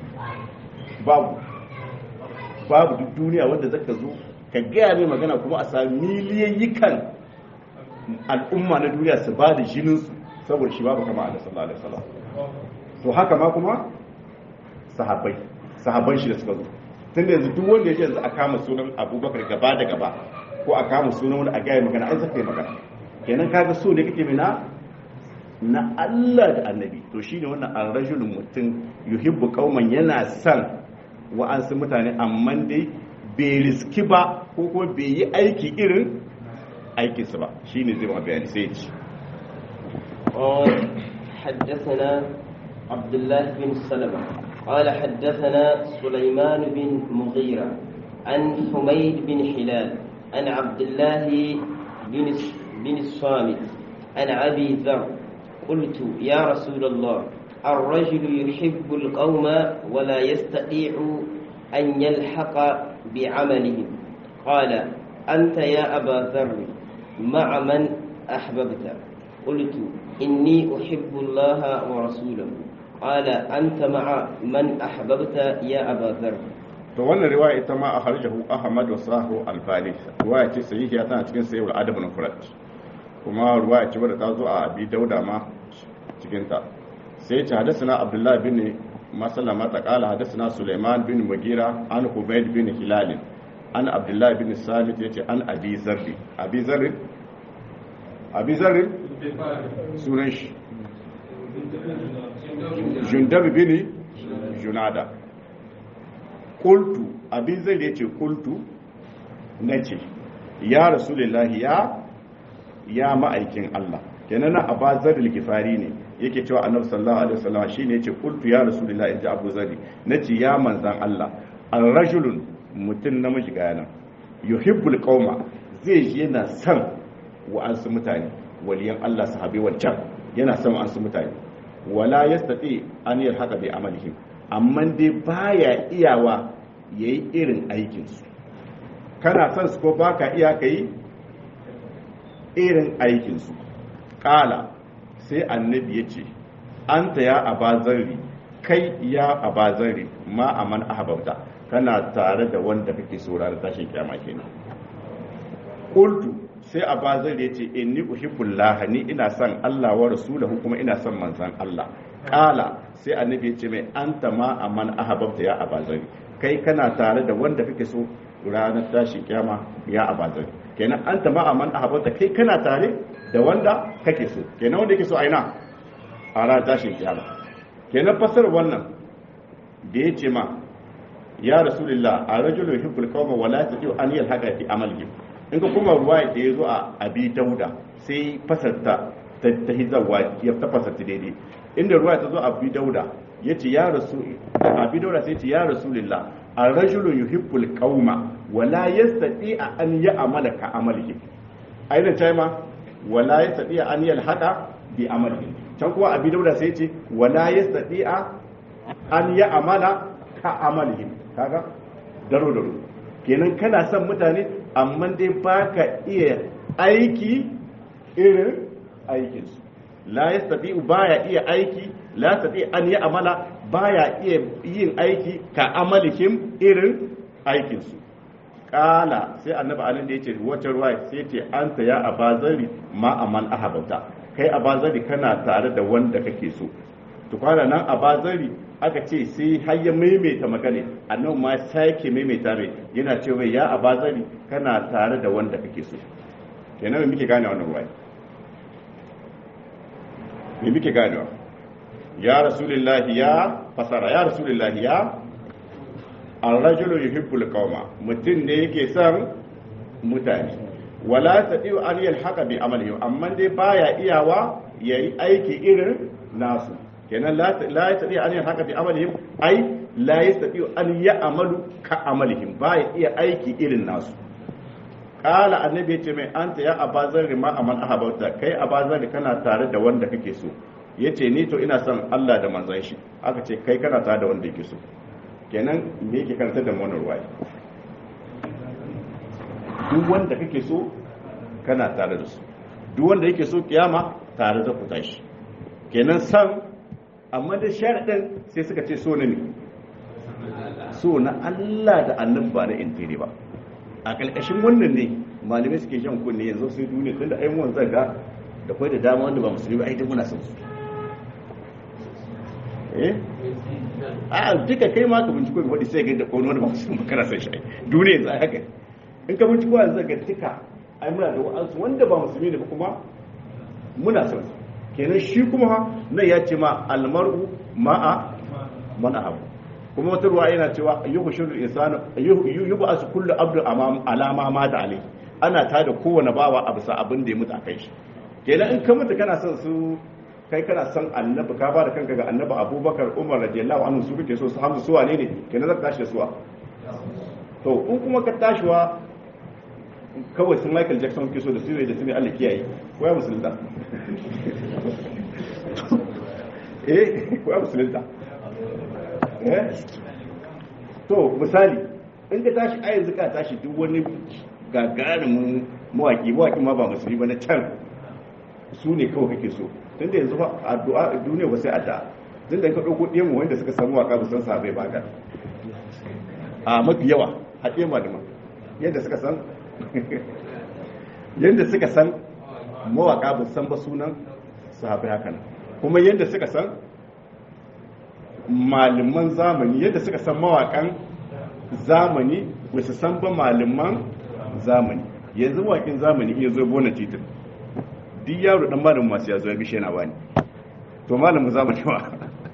babu babu duk duniya wanda zaka zo ka gaya mai magana kuma a samu miliyoyi kan al'umma na duniya su ba da jinin su saboda shi babu kama Allah sallallahu alaihi wasallam to haka ma kuma sahabbai sahabban shi da suka zo tun da yanzu duk wanda ya ce yanzu a kama sunan abubakar gaba da gaba ko a kama sunan wani a gaya magana an zaka yi magana kenan kaga so ne kake mina na Allah da annabi to shine wannan ar-rajulun mutum yuhibbu qauman yana san wa'ansu mutane amma dai bai riski ba ko kuma bai yi aiki irin aikinsu ba shine zai ma bayani sai ya ci قال حدثنا عبد الله بن سلمة قال حدثنا سليمان بن مغيرة عن حميد بن حلال عن عبد الله بن بن الصامت عن أبي ذر قلت يا رسول الله الرجل يحب القوم ولا يستطيع أن يلحق بعملهم قال أنت يا أبا ذر مع من أحببت قلت إني أحب الله ورسوله قال أنت مع من أحببت يا أبا ذر to wannan riwaya ita ma a harjahu ahmad wa sahu al-bali riwaya ce sahihiya tana cikin sahih al-adab al-mufrad kuma riwaya ce wadda ta zo a abi dauda ma cikin ta sai ce hadathana abdullah bin maslama ta qala hadathana sulaiman bin mugira an hubayd bin hilal an abdullah bin samit yace an abi zarri abi zarri abi zarri sunan shi jundab bin junada kultu abin zai da ce kultu na ce ya rasulullahi ya ya ma'aikin Allah kenan na abazar gifari ne yake cewa annabi sallallahu alaihi wasallam shine yace kultu ya rasulullahi inji abu zari nace ya manzan Allah ar-rajulun mutun namiji ga nan yuhibbul qauma zai ji yana son wa'ansu mutane waliyan Allah sahabi wancan yana son wa'ansu mutane wala yastati an yalhaqa bi amalihim amma dai baya iyawa ya yi irin aikinsu kana son su ko baka iya ka yi irin aikinsu ƙala sai annabi ya ce an ta ya abazarri kai ya abazarri ma a man ahabauta kana tare da wanda kake saurara tashin kyama kenan qultu sai abazar ya ce inni uhibbullah ni ina son Allah wa rasulahu kuma ina son manzon Allah kala sai annabi ya ce mai anta ma aman ahabbta ya abazar kai kana tare da wanda kake so ranar tashin kiyama ya abazar kenan anta ma aman ahabbta kai kana tare da wanda kake so kenan wanda yake so aina a ranar tashin kiyama kenan fasar wannan da ya ce ma ya rasulullah a rajulun hibbul qawma wala tadiu an yalhaqa fi amalihi in ka kuma ruwa da ya zo a abi dauda sai fasarta ta ta hizawa ya ta fasarta daidai inda ruwa ta zo a abi dauda ya ce ya rasu abi dauda sai ce ya rasulullah a rajulun yuhibbul qauma wala yastati an ya'mala ka amalihi aina ta ma wala yastati an yalhaqa bi amalihi can kuma abi dauda sai ce wala yastati an ya'mala ka amalihi kaga daro daro kenan kana son mutane amma dai baka iya aiki irin aikinsu la yastati baya iya aiki la yastati an yi amala baya iya yin aiki ka amalihim irin aikinsu kala sai annabi alin da yace wata ruwa sai ce anta ya abazari ma aman ahabata kai abazari kana tare da wanda kake so to kwana nan abazari aka ce sai har ya maimaita magana annabi ma sake maimaita mai yana cewa ya abazari kana tare da wanda kake so kenan me muke gane wannan ruwaya me muke ganewa ya rasulullahi ya fasara ya rasulullahi ya ar-rajulu yuhibbul qauma mutum ne yake son mutane wala tadiu an yalhaqa bi amalihi amma dai baya iyawa yayi aiki irin nasu kenan la ya tafi an yin haka fi amalihim ai la ya tafi an ya amalu ka amalihim ba ya iya aiki irin nasu kala annabi ya ce mai anta ya abazar ma aman ahabauta kai abazar kana tare da wanda kake so ya ce ni to ina son Allah da manzon shi aka ce kai kana tare da wanda yake so kenan me yake karanta da wannan ruwaya duk wanda kake so kana tare da su duk wanda yake so kiyama tare da ku tashi kenan san amma da sharaɗin sai suka ce so na ne so na Allah da annabi ba na intiri ba a ƙarƙashin wannan ne malamai suke shan kunne yanzu sai duniya tun da ai mun zaga da kai da dama wanda ba musulmi ba ai duk muna son su eh a duka kai ma ka binciko ga wani sai ga da wani wanda ba musulmi ba kana son shi duniya yanzu haka in ka binciko yanzu ga duka ai muna da wa'ansu wanda ba musulmi ne ba kuma muna son su kenan shi kuma nan ya ce ma almar'u ma'a man ahabu kuma wata ruwa yana cewa ayyuhu shirul insanu ayyuhu asu kullu abdu alama ma da alai ana ta da kowane bawa a bisa abin da ya mutu a kai shi kenan in ka mutu kana son su kai kana son annabi ka ba da kanka ga annabi abubakar umar radiyallahu anhu su kake so su hamsu su wane ne kenan zaka tashi da suwa to in kuma ka tashiwa kawai sun michael jackson ke so da su ne da su ne allah kiyaye ko ya musulunta eh ko ya musulunta eh to misali in ka tashi a yanzu ka tashi duk wani gagarumin mawaki mawaki ma ba musulmi ba na can su ne kawai kake so tun da yanzu fa addu'a duniya ba sai addu'a tun da ka ɗauko ɗiyan mu wanda suka samu waka ba san sabai ba ga a mafi yawa a ɗiyan malama yadda suka san yadda suka san mawaka ba san ba sunan sahabai hakan kuma yadda suka san malaman zamani yadda suka san mawakan zamani ba su san ba malaman zamani yanzu wakin zamani iya zo bona titin duk yaro dan malamin masu ya zo ya bishe na bani to malamin zamani ba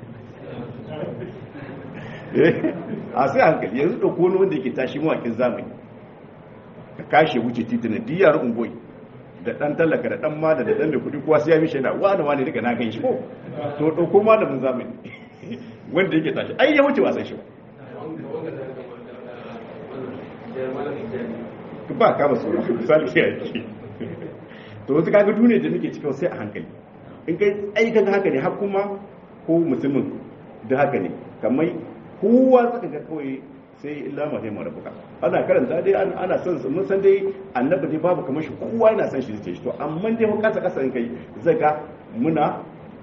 a sai hankali yanzu ɗauko wani wanda yake tashi mawakin zamani ka kashe wuce titin duk yaro ungoyi da dan talaka da dan mada da dan mai kudi kowa sai ya bishe na wani wani daga na gan shi ko to ɗauko malamin zamani wanda yake tashi ai ya wuce wasan shi ba ba ka ba suna misali ya yake to wasu kaga duniya da muke cikin sai a hankali in kai ai kaga haka ne har kuma ko musulmin da haka ne kamar kowa zaka ga kawai sai illa ma sai marabuka ana karanta dai ana son mun san dai annabi dai babu kamar shi kowa yana son shi zai shi to amma dai mun kasa kasa in kai zaga muna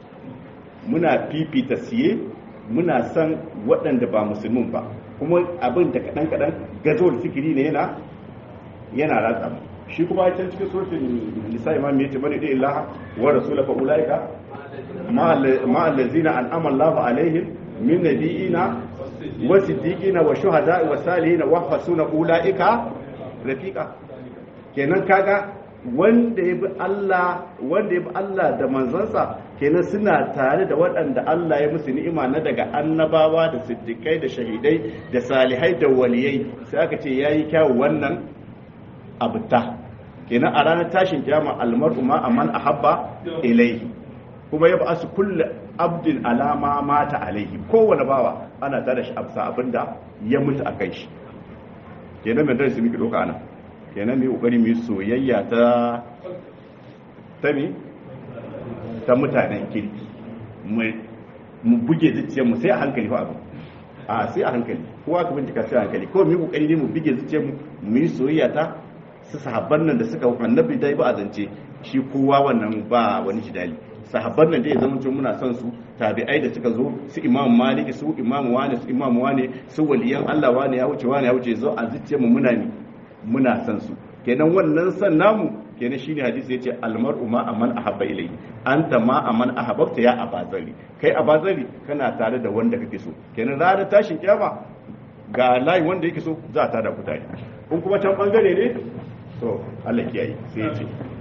muna fifita siye muna son waɗanda ba musulmin ba kuma abin da kaɗan kaɗan gazowar fikiri ne yana yana ratsa mu shi kuma can cikin suratul nisa imam yace bani da illaha wa rasula fa ulaika ma allazina an'ama Allahu alaihim min nabiyina wa siddiqina wa shuhada wa salihin wa hasuna ulaika rafiqa kenan kaga wanda ya bi Allah wanda ya bi Allah da manzansa kenan suna tare da waɗanda Allah ya musu ni'ima na daga annabawa da siddiqai da shahidai da salihai da waliyai sai aka ce yayi kyawu wannan abuta kenan a ranar tashin kiyama almar'u ma aman ahabba ilaihi kuma ya ba'asu kullu abdin alama mata alaihi kowane bawa ana tada shi absa abinda ya mutu a kai shi kenan mai darasi muke doka ana kenan mai kokari mu soyayya ta ta mi ta mutanen kirki mu buge zuciyar mu sai a hankali fa abu a sai a hankali kowa ka bincika sai a hankali kawai mu kokari ne mu buge zuciyar mu mu yi soyayya ta su sahabban nan da suka annabi dai ba a zance shi kowa wannan ba wani jidali sahabban nan dai ya zama muna son su tabi'ai da suka zo su imam maliki su imam wani su imam wani su waliyan Allah wani ya wuce wani ya wuce zo a zuciyar mu muna ni muna son su kenan wannan san namu kenan shine hadisi yace almar'u ma aman ahabba ilayhi anta ma aman ahabbta ya abazari kai abazari kana tare da wanda kake so kenan ranar tashin kiyama ga layi wanda yake so za ta da kutare in kuma can bangare ne to Allah kiyaye sai ya ce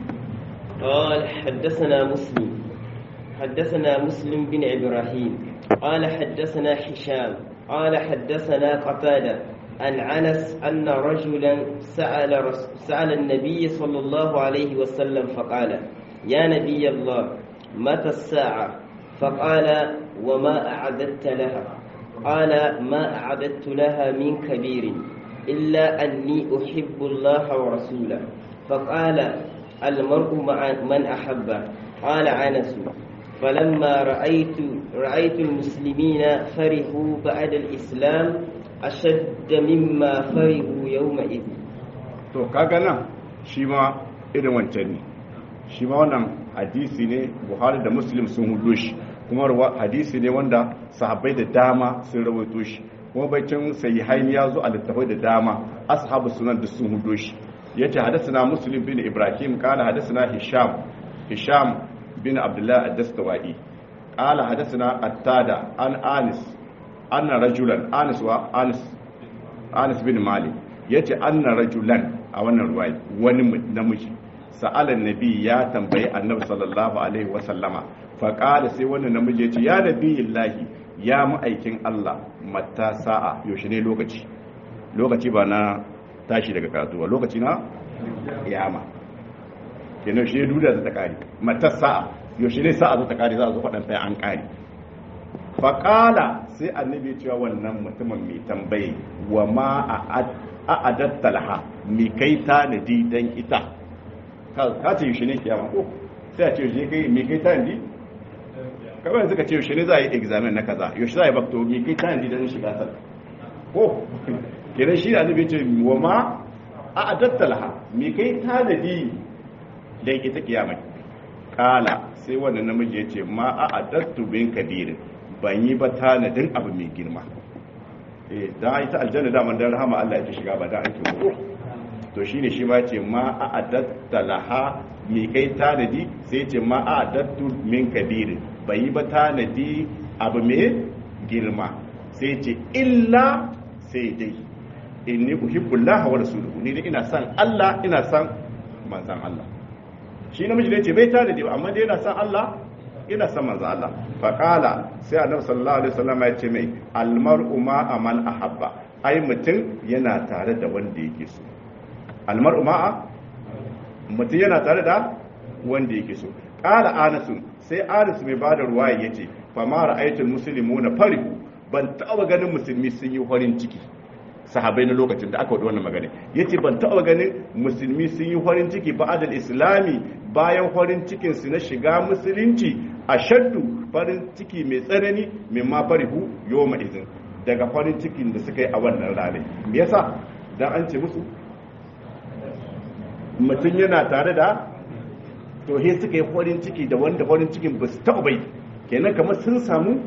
قال حدثنا مسلم حدثنا مسلم بن إبراهيم قال حدثنا هشام قال حدثنا قتادة عن أنس أن رجلا سأل, رس سأل النبي صلى الله عليه وسلم فقال يا نبي الله متى الساعة فقال وما أعددت لها قال ما أعددت لها من كبير إلا أني أحب الله ورسوله فقال المرء مع من أحبه قال أنس فلما رأيت رأيت المسلمين فرحوا بعد الإسلام أشد مما فرحوا يومئذ to kaga nan shi ma irin wancan ne shi ma wannan hadisi ne buhari da muslim sun hudo shi kuma hadisi ne wanda sahabbai da dama sun rawaito shi kuma bacin sahihain ya zo a littafai da dama ashabu sunan da sun hudo shi yace hadathana muslim bin ibrahim qala hadathana hisham hisham bin abdullah ad-dastawai qala hadathana attada an anis anna rajulan anis wa anis anis bin malik yace anna rajulan a wannan ruwaya wani namiji sa'alan nabi ya tambayi annabi sallallahu alaihi wa sallama fa qala sai wannan namiji yace ya nabiyillahi ya ma'aikin Allah mata sa'a yaushe ne lokaci lokaci ba na tashi daga karatu ba lokaci na kiyama kenan shi duda da takari mata sa'a yaushe ne sa'a zo ta kare za a zo faɗan ɗaya an kare faƙala sai annabi cewa wannan mutumin mai tambaye wa ma a adatta laha mi kai tanadi dan ita ka ce yaushe ne kiyama ko sai a ce yaushe kai mi kai tanadi kawai suka ce yaushe ne za a yi examen na kaza yaushe za a yi bakto mi kai tanadi dan shiga sal ko kenan shi annabi ce wa ma a adatta laha mi kai tanadi dan ita kiyama kala sai wannan namiji ya ce ma a adattu bin kabirin ban yi ba tanadin abu mai girma eh da ita aljanna da man dan rahama Allah ya shiga ba da ake ko to shine shi ma ce ma a adatta laha mi kai tanadi sai ce ma a adattu min kabirin ban yi ba tanadi abu mai girma sai ce illa sai dai inni uhibbullaha wa rasuluhu ni ina son Allah ina son manzon Allah shi namiji ne ce bai tanadi ba amma dai yana son Allah ina son manzo Allah faqala sai annabi sallallahu alaihi wasallam ya ce mai almar'u ma aman ahabba ai mutum yana tare da wanda yake so almar'u ma mutum yana tare da wanda yake so qala anas sai anas mai bada ruwaya yace fa ma ra'aytul muslimuna farihu ban taba ganin musulmi sun yi farin ciki sahabai na lokacin da aka wada wannan magana yace ban taba ganin musulmi sun yi farin ciki ba'adal islami bayan farin cikin su na shiga musulunci a shaddu farin ciki mai tsanani mai ma farihu yawma izin daga farin cikin da suka yi a wannan ranar me yasa dan an ce musu mutum yana tare da to he suka yi farin ciki da wanda farin cikin ba su taɓa bai kenan kamar sun samu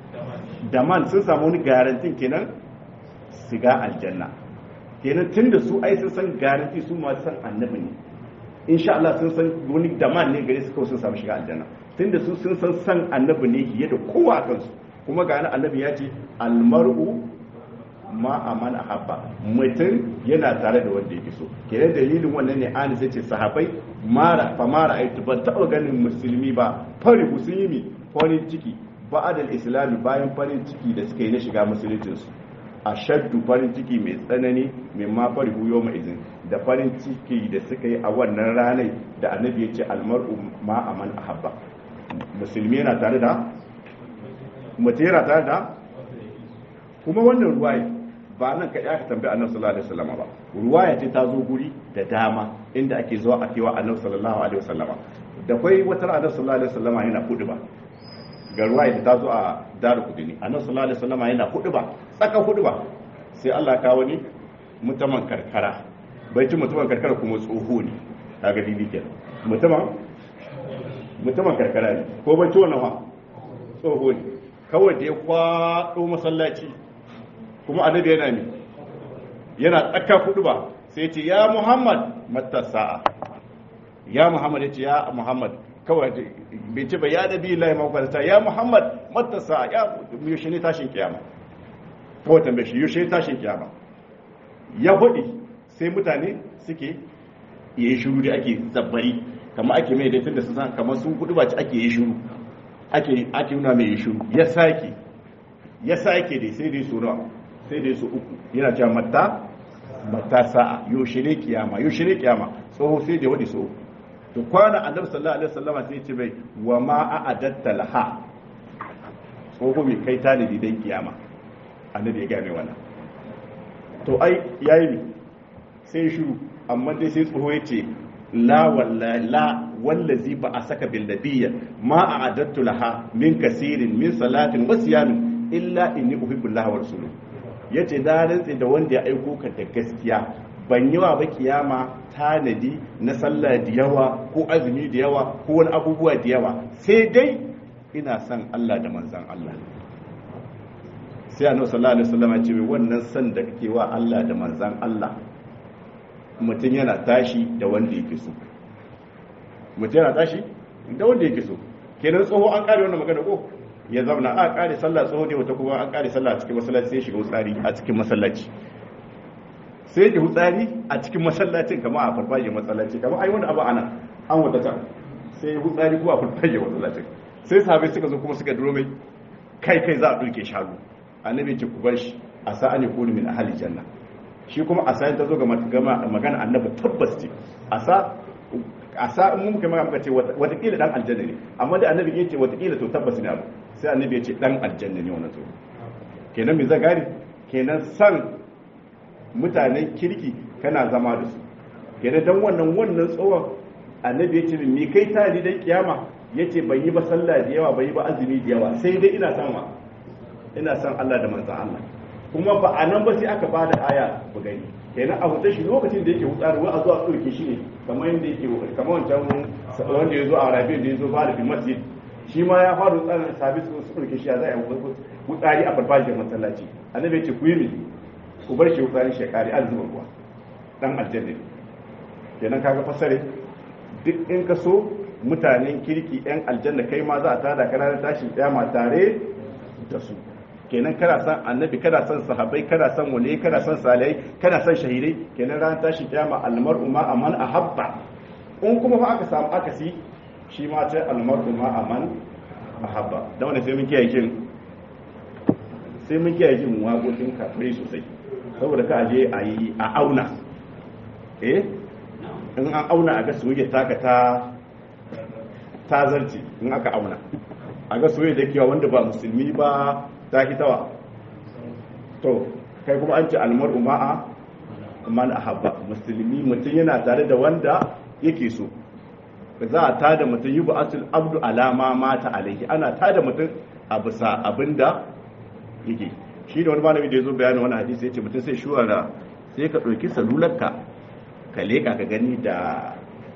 daman sun samu wani garantin kenan shiga aljanna kenan tun da su ai sun san garanti su masu san annabi ne insha Allah sun san wani daman ne gare su kawai sun samu shiga aljanna tun da su sun san san annabi ne fiye da kowa a kansu kuma ga annabi ya ce almar'u ma aman ahabba mutum yana tare da wanda yake so kenan dalilin wannan ne an sai ce sahabbai mara fa mara aitu ban taɓa ganin musulmi ba fari sun yi mi farin ciki ba'adal islami bayan farin ciki da suka yi na shiga musuluncinsu a shaddu farin ciki mai tsanani mai ma fari huyo mai izin da farin ciki da suka yi a wannan ranar da annabi ya ce almar'u ma aman ahabba musulmi yana tare da mutum yana tare da kuma wannan ruwaya ba nan kaɗai aka tambayi annabi sallallahu alaihi wasallam ba ruwaya ce ta zo guri da dama inda ake zuwa a kewa annabi sallallahu alaihi wasallama da kwai wata annabi sallallahu alaihi wasallama yana kudu ba ga ruwaya ta zo a daru kudini annabi sallallahu alaihi wasallama yana kudu ba tsaka hudu ba sai Allah ka wani mutumin karkara bai ci mutumin karkara kuma tsoho ne kaga didi ke mutumin mutumin karkara ne ko bai ci wannan wa tsoho ne kawai da ya kwado masallaci kuma annabi yana ne yana tsaka hudu ba sai ce ya Muhammad matasa ya Muhammad ya ce ya Muhammad kawai bai ce ba ya nabi lai mafarta ya Muhammad matasa ya yaushe ne tashin kiyama kawai tambaye shi yaushe tashin kiyama ya faɗi sai mutane suke yi shuru da ake zabbari kamar ake mai daifin da su san kamar sun kudu ba ci ake yi shuru ake ake nuna mai yi shuru ya sake ya sake dai sai dai su nawa sai dai su uku yana cewa mata mata sa'a yaushe ne kiyama yaushe ne kiyama tsoho sai da wadi so to kwana annabi sallallahu alaihi wasallam sai ya ce bai wa ma a'adatta laha tsoho mai kai tanadi dan kiyama annabi ya gane wannan to ai yayi ne sai shiru amma dai sai tsoho ya ce la wallahi la wallazi ba a saka bil nabiyya ma a'adattu laha min kasirin min salatin wa siyamin illa inni uhibbu Allah wa rasuluhu yace da rantsi da wanda ya aiko ka da gaskiya ban yi wa ba kiyama tanadi na sallah da yawa ko azumi da yawa ko wani abubuwa da yawa sai dai ina son Allah da manzon Allah sai annabi sallallahu alaihi wasallam ya ce wannan san da kake wa Allah da manzon Allah mutum yana tashi da wanda yake so mutum yana tashi da wanda yake so kenan tsoho an kare wannan magana ko ya zauna a kare sallah tsoho ne wata kuma an kare sallah a cikin masallaci sai shiga wutsari a cikin masallaci sai ya wutsari a cikin masallacin kamar a farfajiyar masallaci kamar ai wani abu ana an wata can sai ya wutsari kuma a farfajiyar masallacin sai sahabai suka zo kuma suka duro mai kai kai za a ɗauke shago annabi ce ku bar shi a sa'a ne kuni min ahli janna shi kuma a sa'in ta zo ga magana annabi tabbas ce a sa a sa in mun kai muka ce watakila dan aljanna ne amma da annabi ya ce watakila to tabbas ne abu sai annabi ya ce dan aljanna ne wannan to kenan me zagari kenan san mutanen kirki kana zama da su kenan dan wannan wannan tsohon annabi ya ce me kai tari dan kiyama yace bai yi ba sallah da yawa bai yi ba azumi da yawa sai dai ina son wa ina son Allah da manzon Allah kuma ba a nan ba sai aka ba da aya bu gani kenan a hutar shi lokacin da yake hutsar wa a zuwa ɗauke shi ne kamar yadda yake kamar wancan wanda ya zo a rabi da ya zo ba da fi masjid shi ma ya fara hutsar sabi su su ɗauke shi ya zai hutsari a farfajiyar masallaci annabi ya ce ku yi mi ku bar shi hutsarin shekari an zuba ruwa dan aljanna kenan kaga fasare duk in ka so mutanen kirki yan aljanna kai ma za a tada kana tashin kiyama tare da su kenan kana san annabi kana san sahabbai kana san wali kana san salihai kana san shahidai kenan ran tashi kiyama almar'u ma aman ahabba in kuma fa aka samu akasi shi ma ta almar'u ma aman ahabba dan wannan sai mun kiyaye kin sai mun kiyaye kin waƙoƙin kafirai sosai saboda ka aje a yi a auna eh in an auna a ga soyayya taka ta ta zarce in aka auna a ga soyayya da kewa wanda ba musulmi ba ta hitawa to kai kuma an ce almar uma'a man ahabba musulmi mutum yana tare da wanda yake so za a tada mutum yi ba'atul abdu alama mata alaihi ana tada mutum a bisa abinda yake shi da wani malami da ya zo bayanin wani hadisi ya ce mutum sai shuwara sai ka ɗauki salularka ka leƙa ka gani da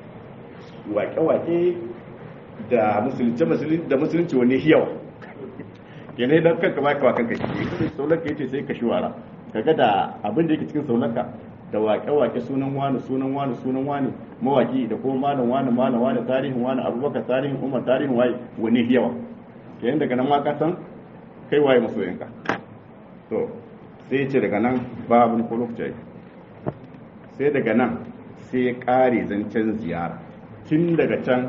wake-wake da musulunci da musulunci wani yawa yanayi don kanka ba ka wakan ka shi saularka ya ce sai ka shuwara ka ga da abin da yake cikin saularka da wake-wake sunan wani sunan wani sunan wani mawaki da kuma malam wani malam wani tarihin wani abubakar tarihin umar tarihin waye wani yawa kenan daga nan ma ka san kai waye masoyinka to sai ce daga nan babu ko lokaci sai daga nan sai ya kare zancen ziyara tun daga can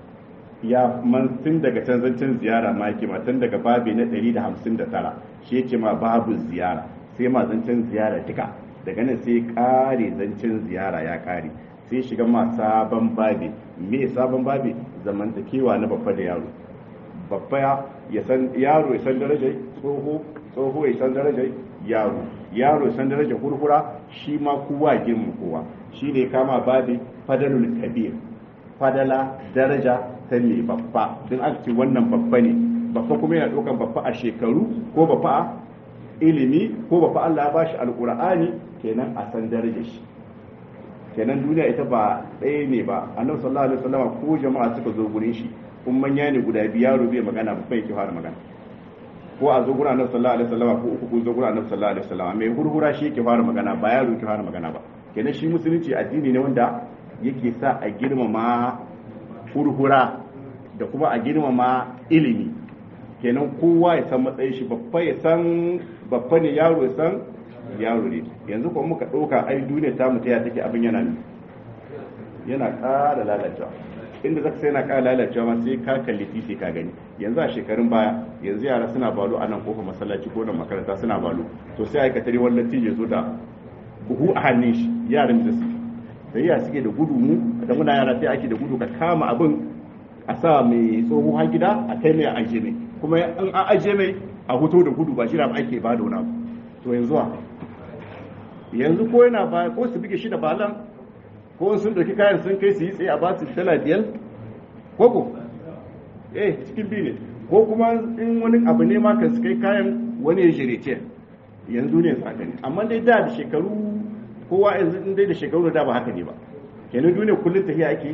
ya man tun daga can zancen ziyara ma yake ma tun daga babi na 159 shi yake ma babu ziyara sai ma zancen ziyara duka daga nan sai kare zancen ziyara ya kare sai shiga ma sabon babi me sabon babi zamantakewa na babba da yaro babba ya san yaro ya san darajar tsoho tsoho ya san darajar yaro yaro ya san darajar hurhura shi ma kowa girma kowa shi ne kama babi fadalul kabir fadala daraja ta ne babba don aka ce wannan babba ne babba kuma yana ɗaukar babba a shekaru ko babba a ilimi ko babba Allah ya bashi alƙur'ani kenan a san darajar shi kenan duniya ita ba ɗaya ne ba annabi sallallahu alaihi wasallam ko jama'a suka zo gurin shi kun manya ne guda biyu yaro bai magana ba bai ki fara magana ko a zo gurin annabi sallallahu alaihi wasallam ko uku kun zo gurin annabi sallallahu alaihi wasallam mai hurhura shi yake fara magana ba yaro yake fara magana ba kenan shi musulunci addini ne wanda yake sa a girmama hurhura da kuma a girmama ilimi kenan kowa ya san matsayin shi babba ya san babba ne yaro ya san yaro ne yanzu kuma muka ɗauka ai duniya ta mutu ya take abin yana ne yana ƙara lalacewa inda zaka sai yana ƙara lalacewa ma sai ka kalli titi ka gani yanzu a shekarun baya yanzu yara suna balo a nan kofar masallaci ko nan makaranta suna balo to sai aikatari wannan tije zo da buhu a hannun shi yaran da su da yaya suke da gudu mu da muna yara sai ake da gudu ka kama abin a sa mai tsoho har gida a kai mai a ajiye mai kuma in an ajiye mai a hoto da gudu ba shi da ake ba da wani abu to yanzu a yanzu ko yana ba ko su bige shi da balan ko sun dauki kayan sun kai su yi tsaye a ba su dala biyar ko ko eh cikin biyu ne ko kuma in wani abu ne ma kan su kai kayan wani ya shirye yanzu ne tsakani amma dai da da shekaru kowa yanzu in dai da shekaru da ba haka ne ba kenan duniya kullum tafiya ake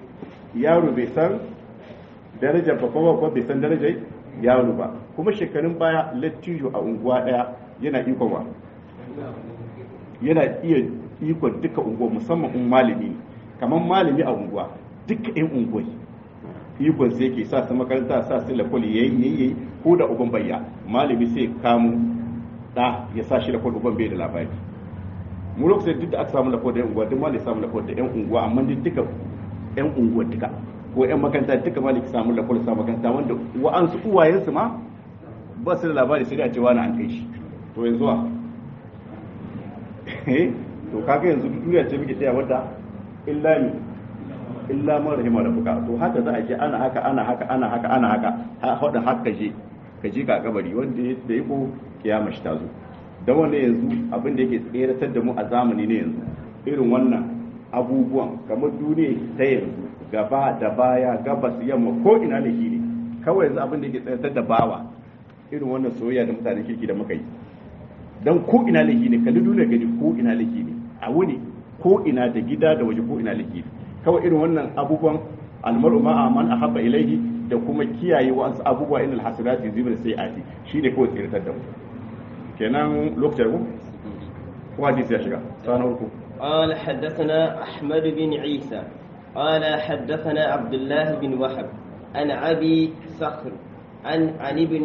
yaro bai san darajar babba ba bai san darajar yaro ba kuma shekarun baya lattijo a unguwa daya yana ikon wa yana iya ikon duka unguwa musamman in malami ne kamar malami a unguwa duka yan unguwa ikon sai ke sa su makaranta sa su lakwali yayi yayi ko da uban bayya malami sai kamu da ya sa shi lakwali uban bai da labari mu lokacin duk da aka samu lakwali da yan unguwa duk malami samu lakwali da yan unguwa amma duk duka yan unguwa duka ko yan makaranta duka malami samu lakwali samu makaranta wanda wa'ansu uwayensu ma ba su da labari sai da cewa na an kai shi to yanzu wa to kaga yanzu duniya ce muke tsaya wadda illa ni illa man rahima rabbuka to haka za a je ana haka ana haka ana haka ana haka ha hada haka je ka je ka kabari wanda da yako kiyama shi ta zo da wanda yanzu abin da yake tseratar da mu a zamani ne yanzu irin wannan abubuwan kamar duniya ta yanzu gaba da baya gabas yamma ko ina da ne kawai yanzu abin da yake tseratar da bawa irin wannan soyayya da mutanen kirki da muka yi dan ko ina laifi ne kalli duniya gani ko ina laifi ne a wuni ko ina da gida da waje ko ina laifi ne kawai irin wannan abubuwan almaru ma'a man ahabba ilaihi da kuma kiyaye wasu abubuwa inal hasanati zibir sai'ati shine kawai tsiratar da mu kenan lokacin ku ko hadisi ya shiga sanar ku قال حدثنا أحمد بن عيسى قال حدثنا عبد الله بن وهب عن أبي صخر عن عن ابن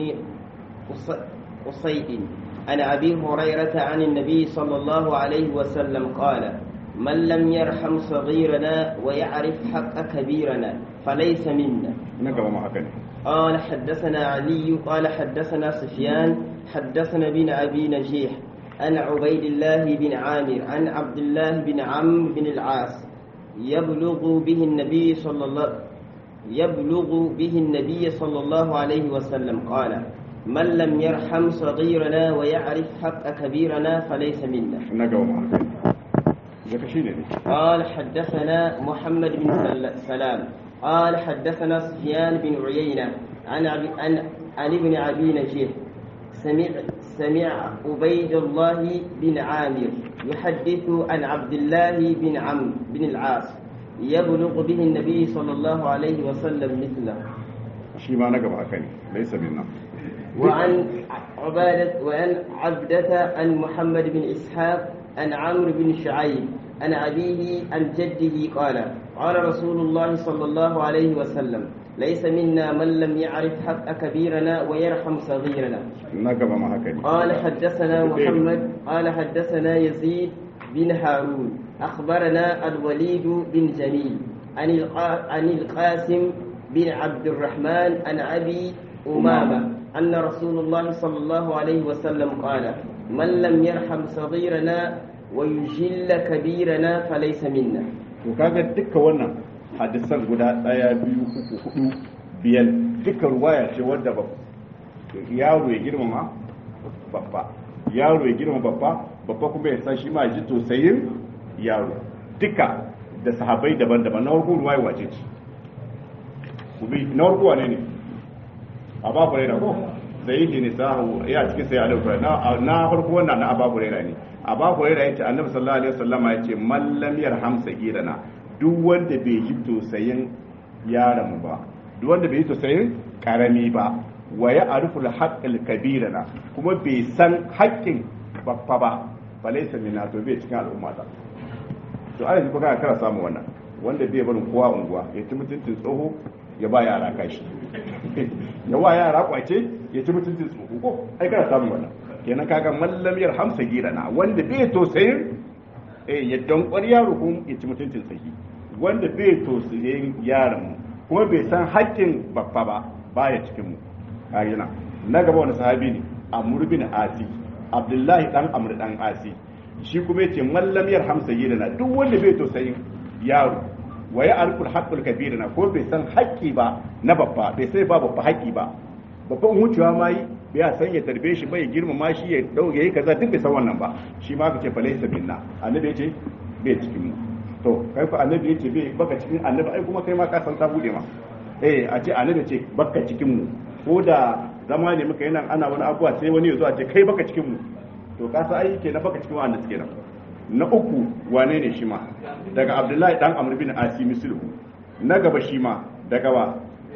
قصيد عن أبي هريرة عن النبي صلى الله عليه وسلم قال من لم يرحم صغيرنا ويعرف حق كبيرنا فليس منا نقرأ ما هكذا قال حدثنا علي قال حدثنا سفيان حدثنا بن أبي نجيح عن عبيد الله بن عامر عن عبد الله بن عمرو بن العاص يبلغ به النبي صلى الله يبلغ به النبي صلى الله عليه وسلم قال من لم يرحم صغيرنا ويعرف حق كبيرنا فليس منا نقرأ ما هكذا ذاك شيء قال حدثنا محمد بن سل- سلام قال حدثنا سفيان بن عيينة عن عن عن ابن أبي نجيح سمع سمع عبيد الله بن عامر يحدث عن عبد الله بن عمرو بن العاص يبلغ به النبي صلى الله عليه وسلم مثله shi ma na gaba haka ne laisa minna وعن عبادة وعن عبدة عن محمد بن إسحاق عن عمرو بن شعيب عن أبيه عن جده قال قال رسول الله صلى الله عليه وسلم ليس منا من لم يعرف حق كبيرنا ويرحم صغيرنا na gaba ma haka ne قال حدثنا محمد قال حدثنا يزيد بن هارون أخبرنا الوليد بن جميل عن القا- عن القاسم بن عبد الرحمن عن أبي أمامة أن رسول الله صلى الله عليه وسلم قال من لم يرحم صغيرنا ويجل كبيرنا فليس منا to kaga duka wannan hadisan guda daya biyu uku hudu biyar duka ruwaya ce wadda ba yaro ya girmama babba yaro ya girmama babba babba kuma ya san shi ma ji tosayin yaro duka da sahabai daban-daban na farko ruwaya wace ce kubi na farko wane ne a babu raina ko zai yi ne sahu ya cikin sai alaihi na na farko wannan na ababu raina ne ababu raina yace annabi sallallahu alaihi wasallam yace man lam yarham sagirana duk wanda bai yi tosayin yaron ba duk wanda bai yi tosayin karami ba wa ya arifu al kabirana kuma bai san haƙƙin babba ba falaysa minna to bai cikin al'umma ta to ana ji kana kana samu wannan wanda bai barin kowa unguwa ya ci mutuncin tsoho ya ba yara kashi ya wa yara kwace ya ci mutuncin tsoho ko ai kana samu wannan kenan kaga mallamiyar hamsa girana wanda bai tosayin eh ya dankwar yaro kuma ya ci mutuncin tsahi wanda bai tosayin yaron mu kuma bai san haƙƙin babba ba baya cikin mu kagina na gaba wani sahabi ne amr bin asi abdullahi dan amr dan asi shi kuma yace mallamiyar hamsa girana duk wanda bai tosayin yaro wa ya arful haqqul kabirina ko bai san haƙƙi ba na babba bai sai ba babba haƙƙi ba babban wucewa ma yi bai san ya tarbe shi bai girmama shi ya dauke yi kaza duk bai san wannan ba shi ma ka ce fa laysa minna annabi yace bai cikin mu to kai fa annabi yace bai baka cikin annabi ai kuma kai ma ka san ta bude ma eh a ce annabi ce baka cikin mu ko da zama ne muka yana ana wani abuwa sai wani ya zo a ce kai baka cikin mu to ka san ai kenan baka cikin wanda suke nan na uku wane ne shi ma daga abdullahi dan amr bin asi mislu na gaba shi ma daga wa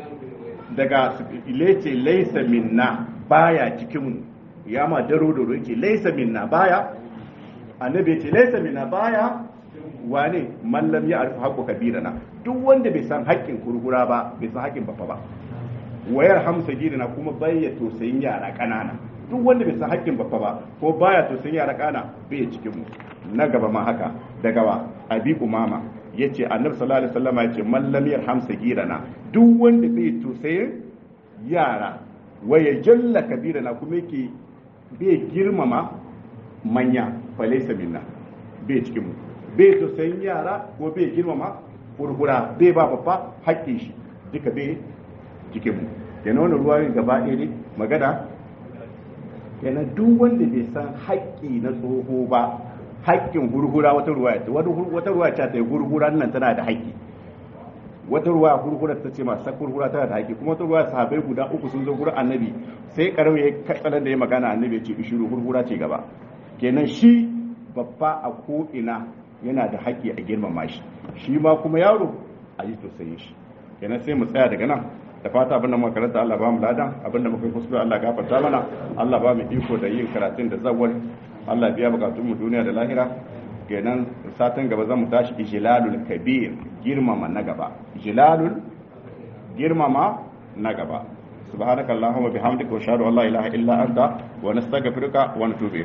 daga ilece laisa minna baya cikin mu ya ma daro daro yake laisa minna baya annabi yace laisa minna baya wane man lam ya'rif haqqu kabirana duk wanda bai san haƙƙin kurkura ba bai san haƙƙin babba ba wayar hamsa girina kuma bai ya tosayin yara ƙanana duk wanda bai san haƙƙin babba ba ko baya tosayin yara ƙana bai cikin mu na gaba ma haka daga wa abi umama yace annabi sallallahu alaihi wasallam yace man lam yarham sagirana duk wanda bai tosayin yara waya jalla kabirana kuma yake bai girmama manya falaysa minna bai cikin mu bai tosayin yara ko bai girmama hurhura bai ba babba haƙƙin shi duka bai jikin mu kenan wannan ruwa gaba ɗaya ne magana kenan duk wanda bai san haƙƙi na tsoho ba haƙƙin hurhura wata ruwa ce wata ruwa ce ta yi hurhura nan tana da haƙƙi wata ruwa hurhura ta ce masu hurhura tana da haƙƙi kuma wata ruwa sahabai guda uku sun zo gurin annabi sai karau ya katsalan da ya magana annabi ya ce ishiru hurhura ce gaba kenan shi babba a ko ina yana da haƙƙi a girmama shi shi ma kuma yaro a yi tausayin shi kenan sai mu tsaya daga nan da fata abinda muka karanta Allah ba mu ladan abinda muka yi kuskure Allah gafarta mana Allah ba mu iko da yin karatun da zawwal Allah biya bukatun mu duniya da lahira kenan satin gaba zan mu tashi ijlalul kabir girmama na gaba ijlalul girmama na gaba subhanakallahumma bihamdika wa ashhadu an la ilaha illa anta wa nastaghfiruka wa natubu